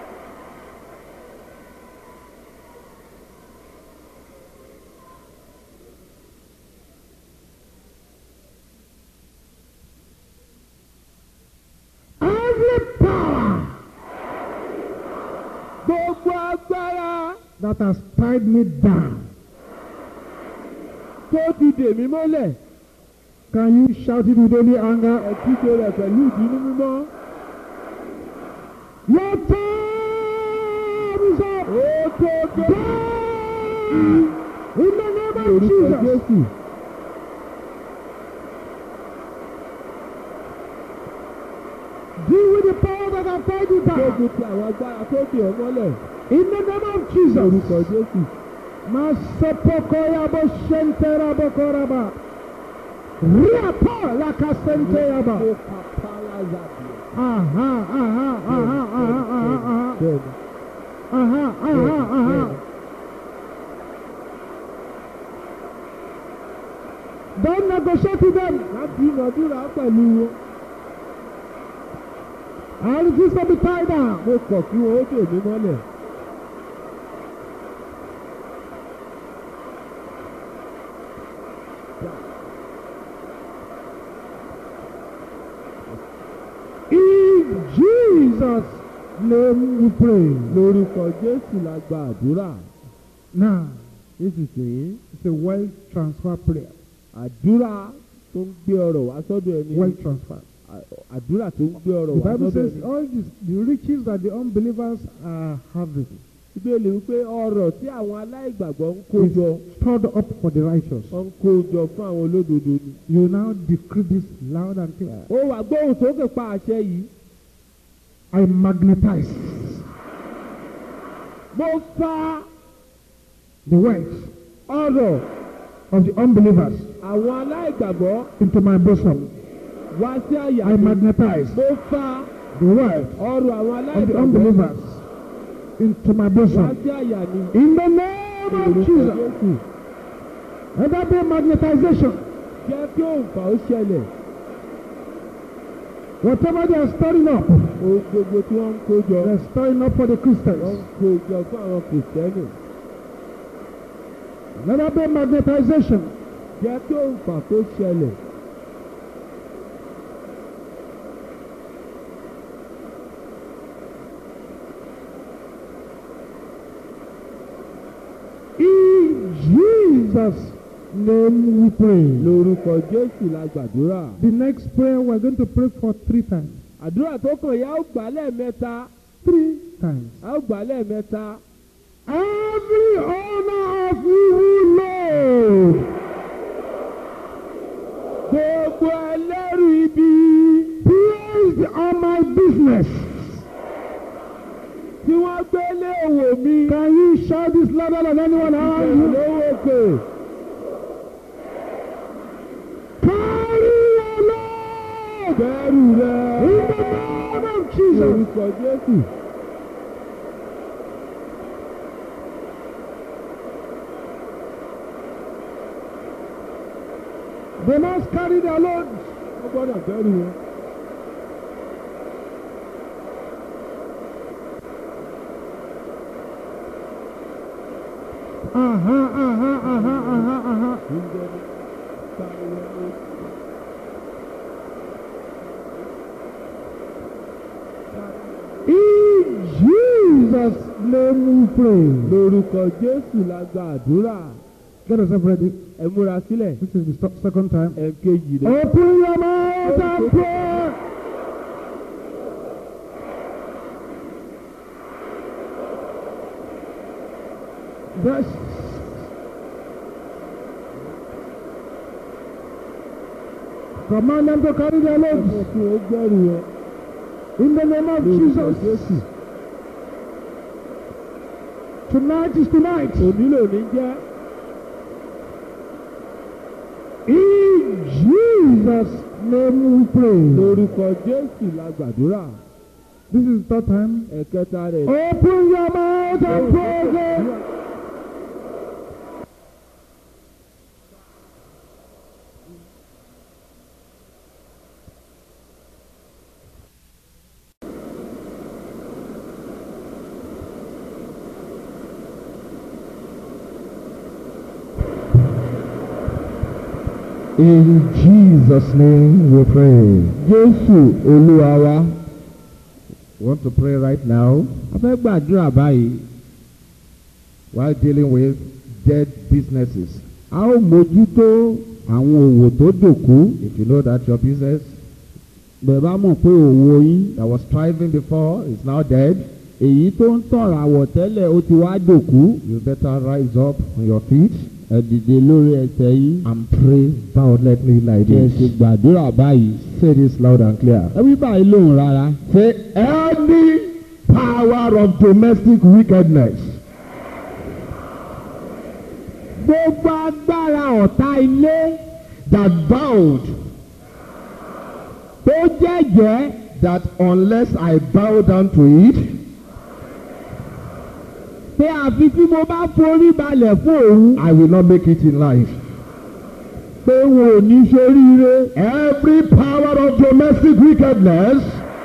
Every power gbogbo agbára that has tied me down. tó ti dè mí mọ́lẹ̀ Can you shout it with only anger? ẹ̀kíṣe rẹ̀ pẹ̀lú ìbínú mímọ́. Your time is up. ó tó tó In the name of orúkọ Jesus. jésù Deal with the power that have tied you down. gbógun ti àwọn agbára tó dè ọ́ mọ́lẹ̀ In the name of Jesus. orúkọ jésù. Masopokoyabo shenterabo Riapa lakasenteaba. ó ka pálázàbì. Aha, aha, aha, aha, aha, aha. bẹ́ẹ̀ni Aha, aha, aha. Don't negotiate with them. láti ìnàdúrà pẹ̀lú wọn. I refuse to be tied down. mo kọ̀ kí wọn ó dè mí mọ́lẹ̀. In Jesus' name we pray. lórúkọ jésù la gba àdúrà. Now, nísinsìnyí it's a wealth transfer prayer. àdúrà tó ń gbé ọrọ̀ wá sọ́dọ̀ ẹni. Wealth transfer. À- àdúrà tó ń gbé ọrọ̀ The wá Bible sọ́dọ̀ says ẹni. all this, the riches that the unbelievers are having ìbéèlè wípé ọrọ̀ tí àwọn aláìgbàgbọ́ ń kó jọ is stored up for the righteous. wọ́n ń kó jọ fún àwọn olódodo ni. You now decree this loud and clear. ó wà gbóhùn sókè pa àṣẹ yìí. I magnetize mo fa the wealth ọrọ̀ of the unbelievers àwọn aláìgbàgbọ́ into my bosom. wá sí àyà I mi. magnetize mo fa the wealth ọrọ̀ àwọn of the aláìgbàgbọ́ unbelievers into my wá bosom. sí àyà mi. In the name of Orúkọ Jesus. Jésù. Let there be magnetization. jẹ́ kí òǹfà ó ṣẹlẹ̀. Whatever they are storing up, ohun gbogbo tí wọ́n ń kó jọ they are storing up for the wọ́n ń Christians. kó jọ fún àwọn kìrìsìtẹ́nì. Let there be magnetization. jẹ́ kí òǹfà kó ṣẹlẹ̀. In Jesus' name we pray. lórúkọ jésù la gbàdúrà. The next prayer we're going to pray for three times. àdúrà tó kàn yá ó gbà lẹ́ẹ̀mẹ́ta. Three times. a ó gbà lẹ́ẹ̀mẹ́ta. Every honor of you Lord, gbogbo ẹlẹ́rù ibi placed on my business. tí wọ́n gbé lé òwò mi. Can you shout this louder than anyone around you? lówó òkè. Carry your load bẹ́ẹ̀rù rẹ̀. in the name of Jesus. orúkọ jésù. They must carry their load. wọ́n gbọ́dọ̀ bẹ̀rù wọn. Uh-huh, uh-huh, uh-huh, uh-huh, uh-huh. In Jesus' name we pray. lórúkọ jésù la gba àdúrà Get yourself ready. ẹ múra sílẹ̀ This is the st- second time. ẹ kejì rẹ̀. Open your mouth and pray. Yes. Command them to carry their ọmọ loads tí ó gbẹ́rù wọn in the name of lórúkọ Jesus. jésù. Tonight is tonight. onílò ní jẹ́ In Jesus' name we pray. lórúkọ jésù la gbàdúrà This is the third time. ẹ̀kẹta rẹ̀. Open your mouth and pray again. In Jesus' name we pray. jésù olúwa wa Want to pray right now a fẹ́ gbàdúrà báyìí while dealing with dead businesses. a ó mójútó àwọn òwò tó dòkú If you know that your business bẹ́ẹ̀ bá mọ̀ pé òwò yín that was thriving before is now dead, èyí tó ń tọ̀rọ̀ àwọ̀ tẹ́lẹ̀ ó ti wá dòkú you better rise up on your feet ẹ dìde lórí ẹsẹ̀ yín and pray violently like kí ẹ sì this. gbàdúrà báyìí. Say this loud and clear. ẹ wí báyìí lóhùn rárá. Say any power of domestic wickedness gbogbo agbára ọ̀tá ilé that vowed tó jẹ́jẹ́ that unless I bow down to it, pé àfi tí mo bá forí balẹ̀ fún òun I will not make it in life. pé wọn ò ní ṣoríire. Every power of domestic wickedness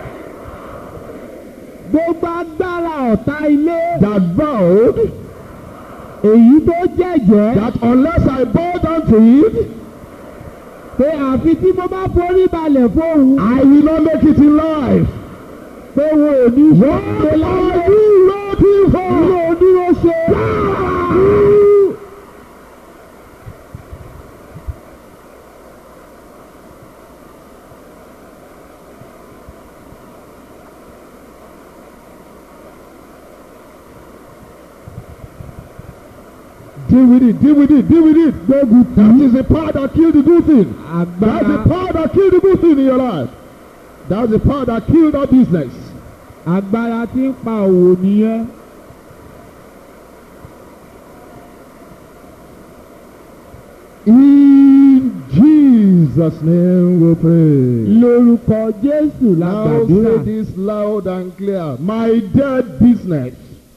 gbogbo agbára ọ̀tá ilé that vowed èyí tó jẹ́jẹ́ that unless I bow down to it, pé àfi tí mo bá forí balẹ̀ fún òun I will not make it in life. pé wọn ò ní What ṣoríire are láyé. you waiting ilé for? oníwó ṣe. Deal with it, deal with it, deal with it. That is the power that killed the good thing. That's the agbára power that killed the good thing in your life. That's the power that killed that business. agbára tí ń pa òwò nìyẹn. In Jesus' name we pray. lórúkọ jésù la Now gbàdúrà. say this loud and clear. My dead business.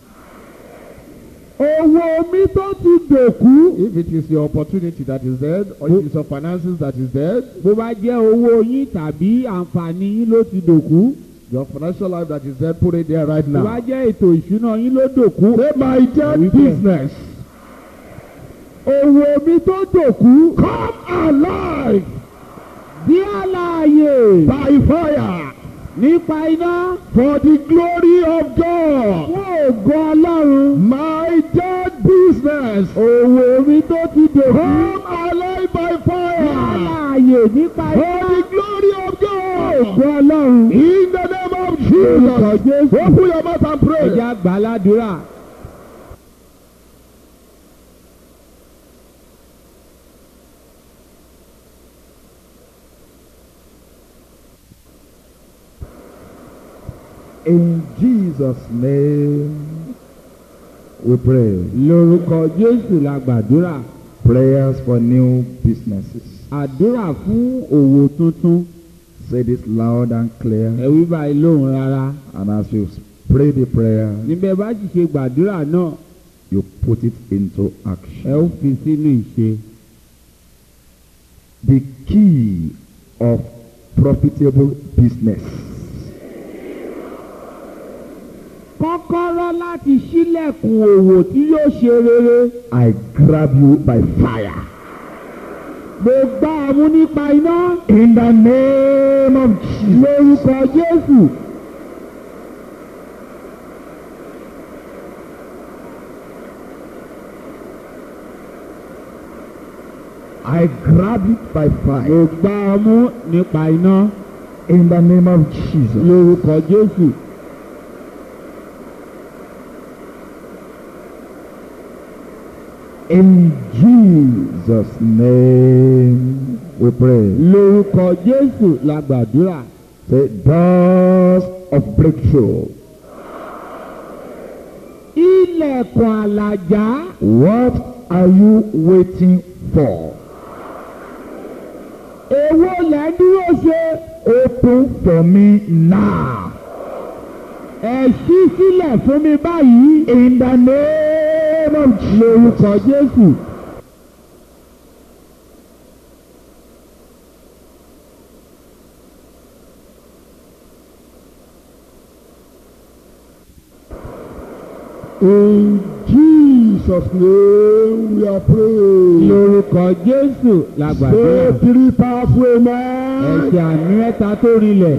owó mi tó ti dòkú. If it is your opportunity that is dead, or if it's your finances that is dead, bó bá jẹ́ owó yín tàbí àǹfààní yín ló ti dòkú. your financial life that is dead, put it there right bó bá now. jẹ́ ètò ìṣúná yín ló dòkú. Say my dead Wípé- business. owó mi tó dòkú. Come alive bí àlàyé by fire nípa iná. for the glory of God. fún ògo ọlọ́run. My dead business. owó mi tó ti dòkú. Come alive by bí fire àlàyé nípa for iná. the glory of ògo God. ọlọ́run. In the name of Orúkọ Jesus. Jésù. Open your mouth and pray. ẹja gbàládùra. In Jesus' name, we pray. lórúkọ jésù la gbàdúrà. Prayers for new businesses. àdúrà fún òwò tuntun. Say this loud and clear. ẹ wí báyìí lóhùn rárá. And as you pray the prayer, níbẹ̀ bá sì ṣe gbàdúrà náà you put it into ẹ ó action. fi sínú ìṣe. the key of profitable business. kọ́kọ́rọ́ láti ṣílẹ̀kùn òwò tí yóò ṣe rere. I grab you by fire. mo gbá ọ mú nípa iná. In the name of Jesus. lórúkọ jésù. I grab it by mo fire. gbá ọ mú nípa iná. In the name of Jesus. lórúkọ jésù. In Jesus' name we pray. lórúkọ jésù la gbàdúrà. Say, doors of breakthrough. ilẹ̀kùn àlàjá. What are you waiting for? èwo lẹ́ ń dúró ṣe. Open for me now. ẹ ṣí sílẹ̀ fún mi báyìí. In the name of Jesus. lórúkọ jésù. In Jesus' name we are praying. lórúkọ jésù la Say gbàdúrà. three powerful amen. ẹ̀sẹ̀ àmì mẹ́ta tó rinlẹ̀.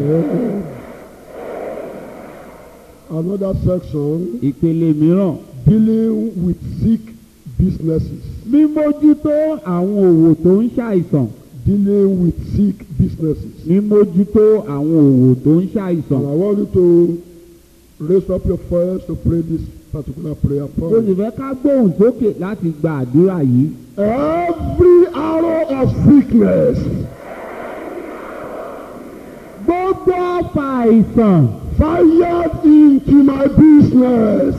Another section ìpele mìíràn. dealing with sick businesses. mímójútó àwọn òwò tó ń ṣàìsàn. Dealing with sick businesses. mímójútó àwọn òwò tó ń And ṣàìsàn. I want you to raise up your voice to pray this particular prayer mo sì point. fẹ́ ká gbóhùn sókè láti gba àdúrà yìí. Every arrow of sickness gbogbo ọfà àìsàn fired into my business.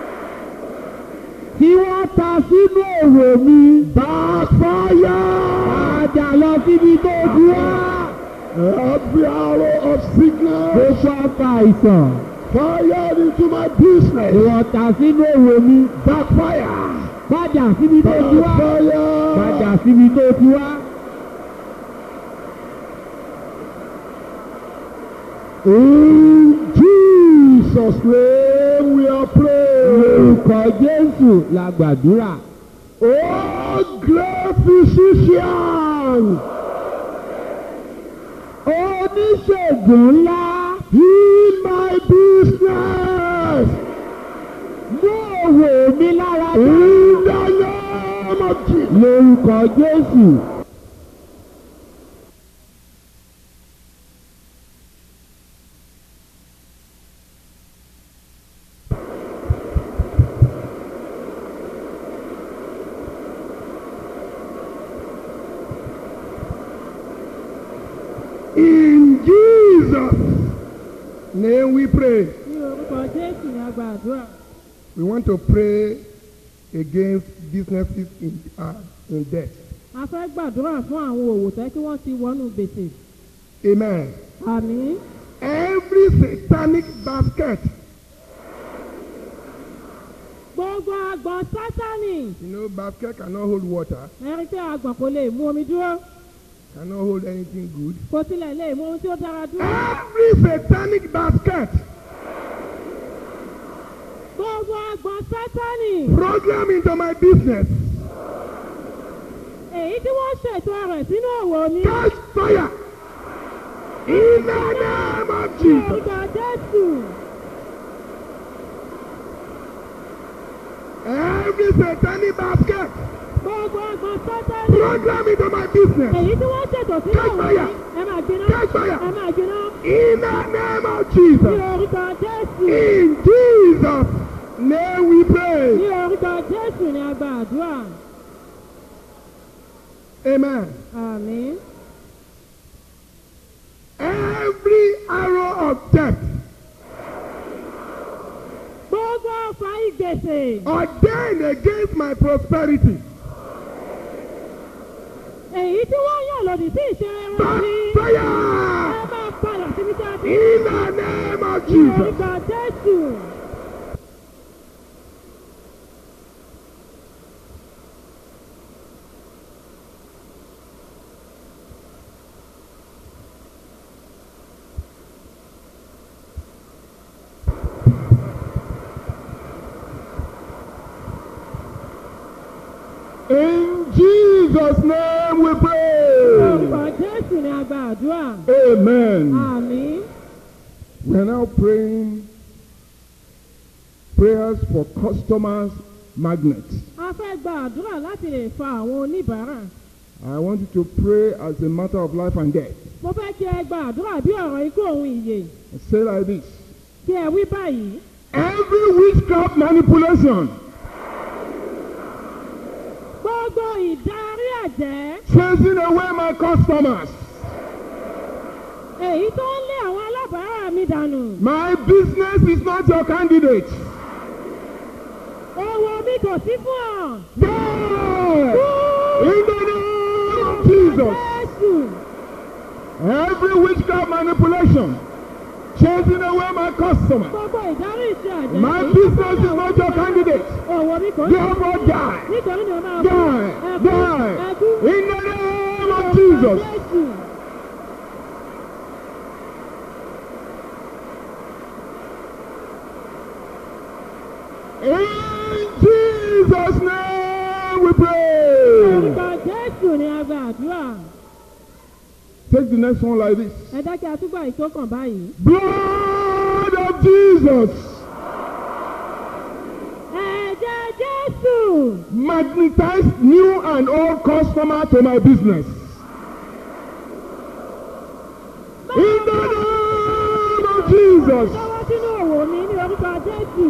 tí wọ́n ta sínú òwò mi. Backfire! padà lọ síbi tó ti wá. Every arrow of sickness gbogbo ọfà àìsàn fired into my tí business. wọ́n ta sínú òwò mi. Backfire! padà síbi tó ti wá. padà Backfire! síbi tó ti wá. In Jesus' name we are praying. lórúkọ jésù la gbàdúrà. Oh, great physician! oníṣègùn ńlá In my business! mú òwò mi lára dá. In the name of Jesus! lórúkọ jésù. In Jesus' name we pray. ní orúkọ jésù ní agba àdúrà We want to pray against businesses in, uh, in debt. a fẹ́ gbàdúrà fún àwọn òwò tẹ́ kí wọ́n ti wọnú gbèsè Amen. àmì Every satanic basket, gbogbo agbọ̀n sátánì you know, basket cannot hold water, ẹni pé agbọ̀n kò lè mú omi dúró cannot hold anything good. kò tilẹ̀ lè mú ohun tí ó dára dúró Every satanic basket gbogbo agbọ̀n sátánì program into my business, èyí tí wọ́n ṣètò rẹ̀ sínú òwò mi catch fire in the name of ní Jesus. orúkọ jésù Every satanic basket gbogbo agbọ̀n sátánì program into my business, èyí tí wọ́n ṣètò sínú Catch òwò fire. mi ẹ máa gbiná Catch fire. ẹ máa gbiná in the name of ní Jesus. orúkọ jésù In Jesus' name we pray. ní orúkọ jésù ní agba àdúrà Amen. àmì. Every arrow of death gbogbo ọfà ìgbèsè ordained against my prosperity, èyí tí wọ́n yàn lòdì sí ìṣeré wọn sí ẹ fire máa padà síbi tí a ti in the name of ní Jesus. orúkọ jésù Jesus' name we orúkọ pray. jésù ni a gba àdúrà Amen. àmín We are now praying prayers for customers magnets. a fẹ́ gba àdúrà láti lè fa àwọn oníbàárà I want you to pray as a matter of life and death. mo fẹ́ kí ẹ gba àdúrà bí ọ̀rọ̀ ikú òun ìyè Say like this. kí ẹ wí báyìí Every witchcraft manipulation gbogbo ìdarí àjẹ́ chasing away my customers, èyí tó ń lé àwọn alábàárà mi dànù my business is not your candidate. owó mi kò sí fún ọ. Die! In the name of Jesus. Jésù Every witchcraft manipulation chasing away my customers. gbogbo ìdarí ìṣe àjẹ́ My èyí tó business ń lé is àwọn not your candidate. owó mi kò sí fún Therefore, ọ. die. nítorí ni mo máa Die. ẹkú Die. ẹkú In the name of Jesus. Jésù. In Jesus' name we pray. orúkọ Jésù ni a gba àdúrà Take the next one like this. ẹ dákẹ́ àtúgbà ìtókàn báyìí. Blood of Jesus. ẹ̀jẹ̀ Jésù Magnetize new and old customer to my business. In the name of Jesus. lọ́wọ́ sínú òwò mi ní orúkọ Jésù.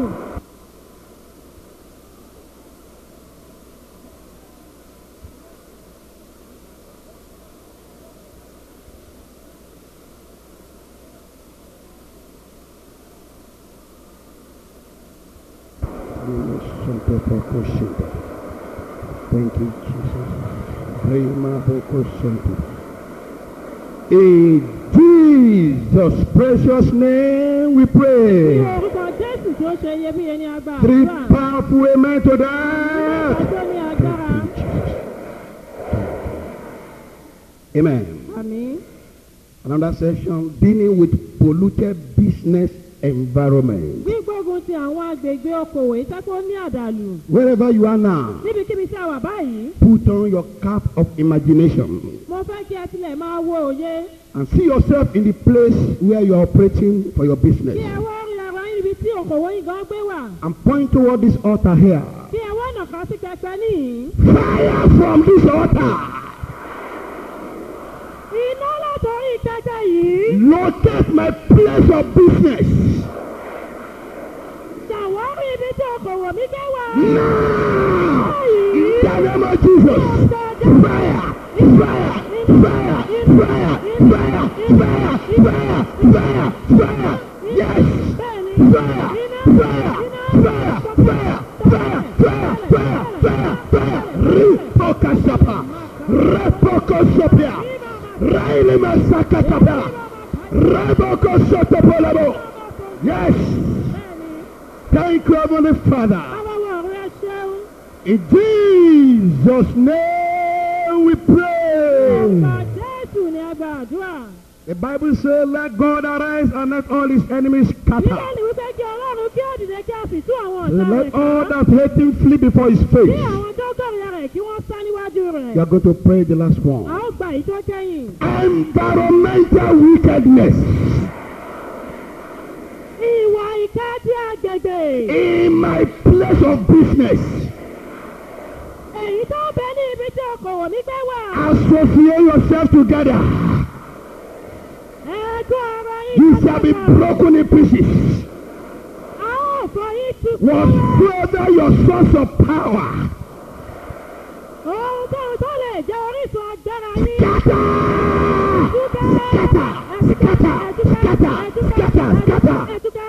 Thank you, Jesus. In Jesus' precious name we ní pray. orúkọ Jésù tí ó ṣe iyebíye ní agbára Three àdúrà. powerful amen to that. ọjọ́ ní agbára. Amen. àmín. Another section dealing with polluted business environment. gbígbógun ti àwọn agbègbè okòwò ìtẹ́kọ́ ní àdàlù. Wherever you are now, níbikíbi tí a wà báyìí put on your cap of imagination mo fẹ́ kí ẹ tilẹ̀ máa wo òye. and see yourself in the place where you are operating for your kí business. ẹ wá rí ara yín níbi tí okòwò yín gan gbé wà. And point toward this altar here. kí ẹ wá nàka sí pẹpẹ níhìn. Fire from this altar. iná látọrí pẹpẹ yìí. Locate my place of business. ṣàwárí ibi tí okòwò mi gbé wà. Now. báyìí. In the name of Jesus. Fire. Fire. Fire. Fire. Fire. Fire. Fire. Fire. Fire. Yes. bẹ́ẹ̀ni. Fire. iná. Fire. iná. Fire. Fire. Fire. Fire. Fire. Fire. Fire. Ripokashapa. Repokosopia. Raili masakatapa. Rebokosotopolabo. Yes. bẹ́ẹ̀ni. Thank you, Heavenly Father. báwo rẹ ṣeun. In Jesus' name we ọ̀pọ̀ pray. jésù ni a gba àdúrà. The Bible says, Let God arise and let all his enemies scatter. bíbélì wípé kí ọlọ́run kí ó dìde kí a sì tú àwọn So ọ̀tá rẹ̀ let all ká. that hate him flee before his kí face. àwọn tó kọ̀rìyà rẹ̀ kí wọ́n sá níwájú rẹ̀. You are going to pray the last a one. ó gba èyí tó kẹ́yìn. Environmental wickedness ìwà ìka tí agbègbè. in my place of business. èyí tó bẹ ní ibi tí okòwò mi gbé wà. Associate yourself together. ẹ̀ẹ́dùn ara yín. You shall be broken in pieces. a ó fọ yín tu. Whatsoever your source of power. ohun tóun tó lè jẹ́ orísun agbára yín. Scatter! ẹ̀dúkẹ́. Scatter! Scatter! Scatter! Scatter! ẹ̀dúkẹ́.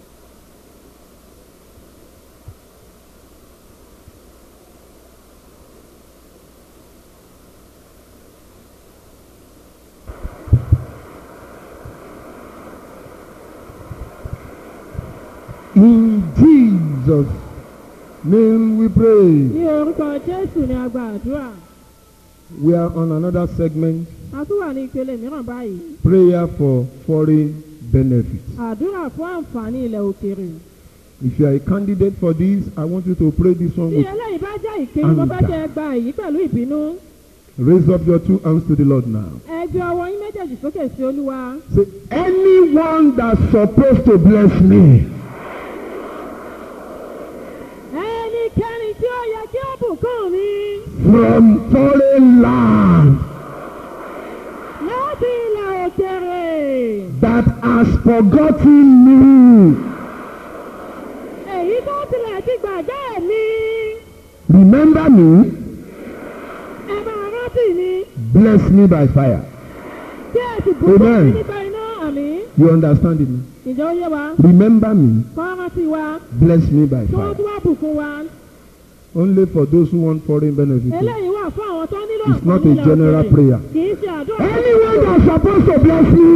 In Jesus' name we pray. ní orúkọ jésù ni a gba àdúrà. We are on another segment, a tún wà ní ìpele mìíràn báyìí. prayer for foreign benefits. àdúrà fún àǹfààní ilẹ̀ òkèèrè. If you are a candidate for this, I want you to pray this one tí with eléyìí bá jẹ́ ìpinnu mo fẹ́ Anger. kẹ́ ẹ gba èyí pẹ̀lú ìbínú. Raise up your two hands to the Lord now. ẹ gbé ọwọ́ yín méjèèjì sókè sí olúwa. Say, anyone that's supposed to bless me, ẹnikẹ́ni tí ó yẹ kí ó bùkún mi from foreign land láti ilẹ̀ òkèrè. that has forgotten me. èyí tó tilẹ̀ ti gbàgbé mi. Remember me, ẹ máa rántí mi. bless me by fire. kí ẹ sì bùkún Amen. mi nípa iná àmì. You understand it? now? ìjọ ó yé wa. Remember me, kọ́ rántí wa. bless me by kí wọ́n fire. tún wá bùkún wa. Only for those who want foreign benefits. eléyìí wà fún àwọn tó nílò It's not àǹfààní a general ilẹ̀ òkèèrè. prayer. kì í ṣe àdúrà. Anyone that's supposed to bless me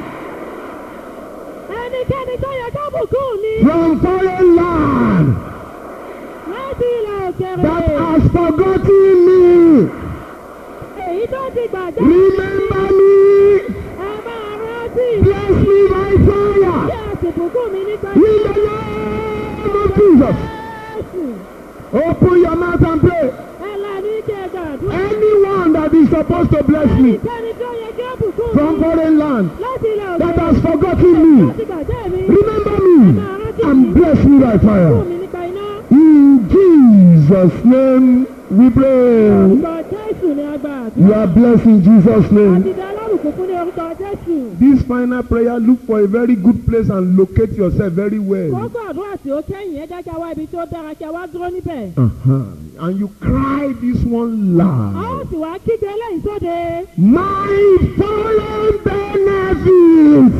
ẹnikẹ́ni tó yẹ ká bùkún mi. from foreign land láti ilẹ̀ òkèrè. that has forgotten me, èyí tó ti gbàgbé. remember me, ẹ máa rántí. bless me by kí fire. ẹ sì bùkún mi nípa In the name of Jesus. Jésù. Open your mouth and pray. ẹ là ní kí ẹ gbàdúrà. Anyone that is supposed to bless me ẹnikẹ́ni tó yẹ kí ó bùkún from mi. foreign land láti ilẹ̀ that òkèrè. has forgotten me, láti gbàgbé mi. remember me and bless me by bùkún fire. mi nípa iná. In Jesus' name we pray. orúkọ Jésù ni a gbà àdúrà. You are blessed in Jesus' name. àti dá alábùkún fún ní orúkọ Jésù. This final prayer, look for a very good place and locate yourself very well. kókó àdúrà tí ó kẹ́yìn ẹ jẹ́ kí a wá ibi tí ó dára kí a wá dúró níbẹ̀. Uh-huh. And you cry this one a ó loud. sì wá kígbe lẹ́yìn sóde. My foreign benefits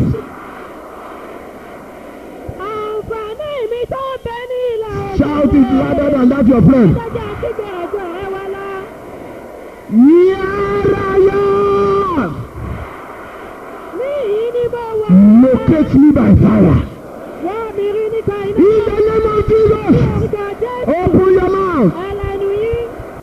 àǹfààní mi tó ń bẹ ní ilẹ̀ òkèèrè. Shout it louder than that, your friend. ẹ jẹ́ kígbe ẹ̀jọ̀ rẹ wá lá. Here I am. níyìí ni mo wà. Locate me by fire. wọ́n mi rí nípa iná. In the name of ní Jesus. orúkọ Jésù. Open your mouth. ẹlẹ́nu yín.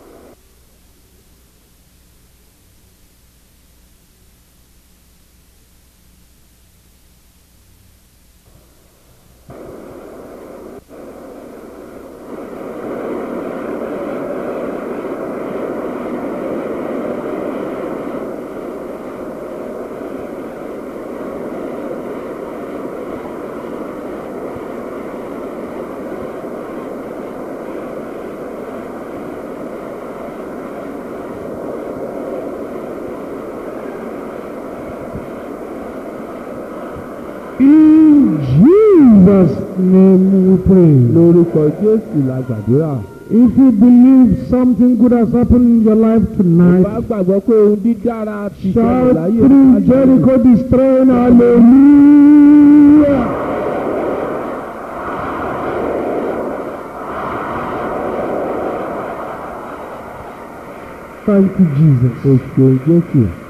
In Jesus' name we pray. lórúkọ jésù la gbàdúrà. If you believe something good has happened in your life bá tonight, gbàgbọ́ pé ohun dídára ti ṣẹlẹ̀ shout láyé through ìpàdé. Jericho destroying hallelujah. Thank you, Jesus. Oṣù Jésù.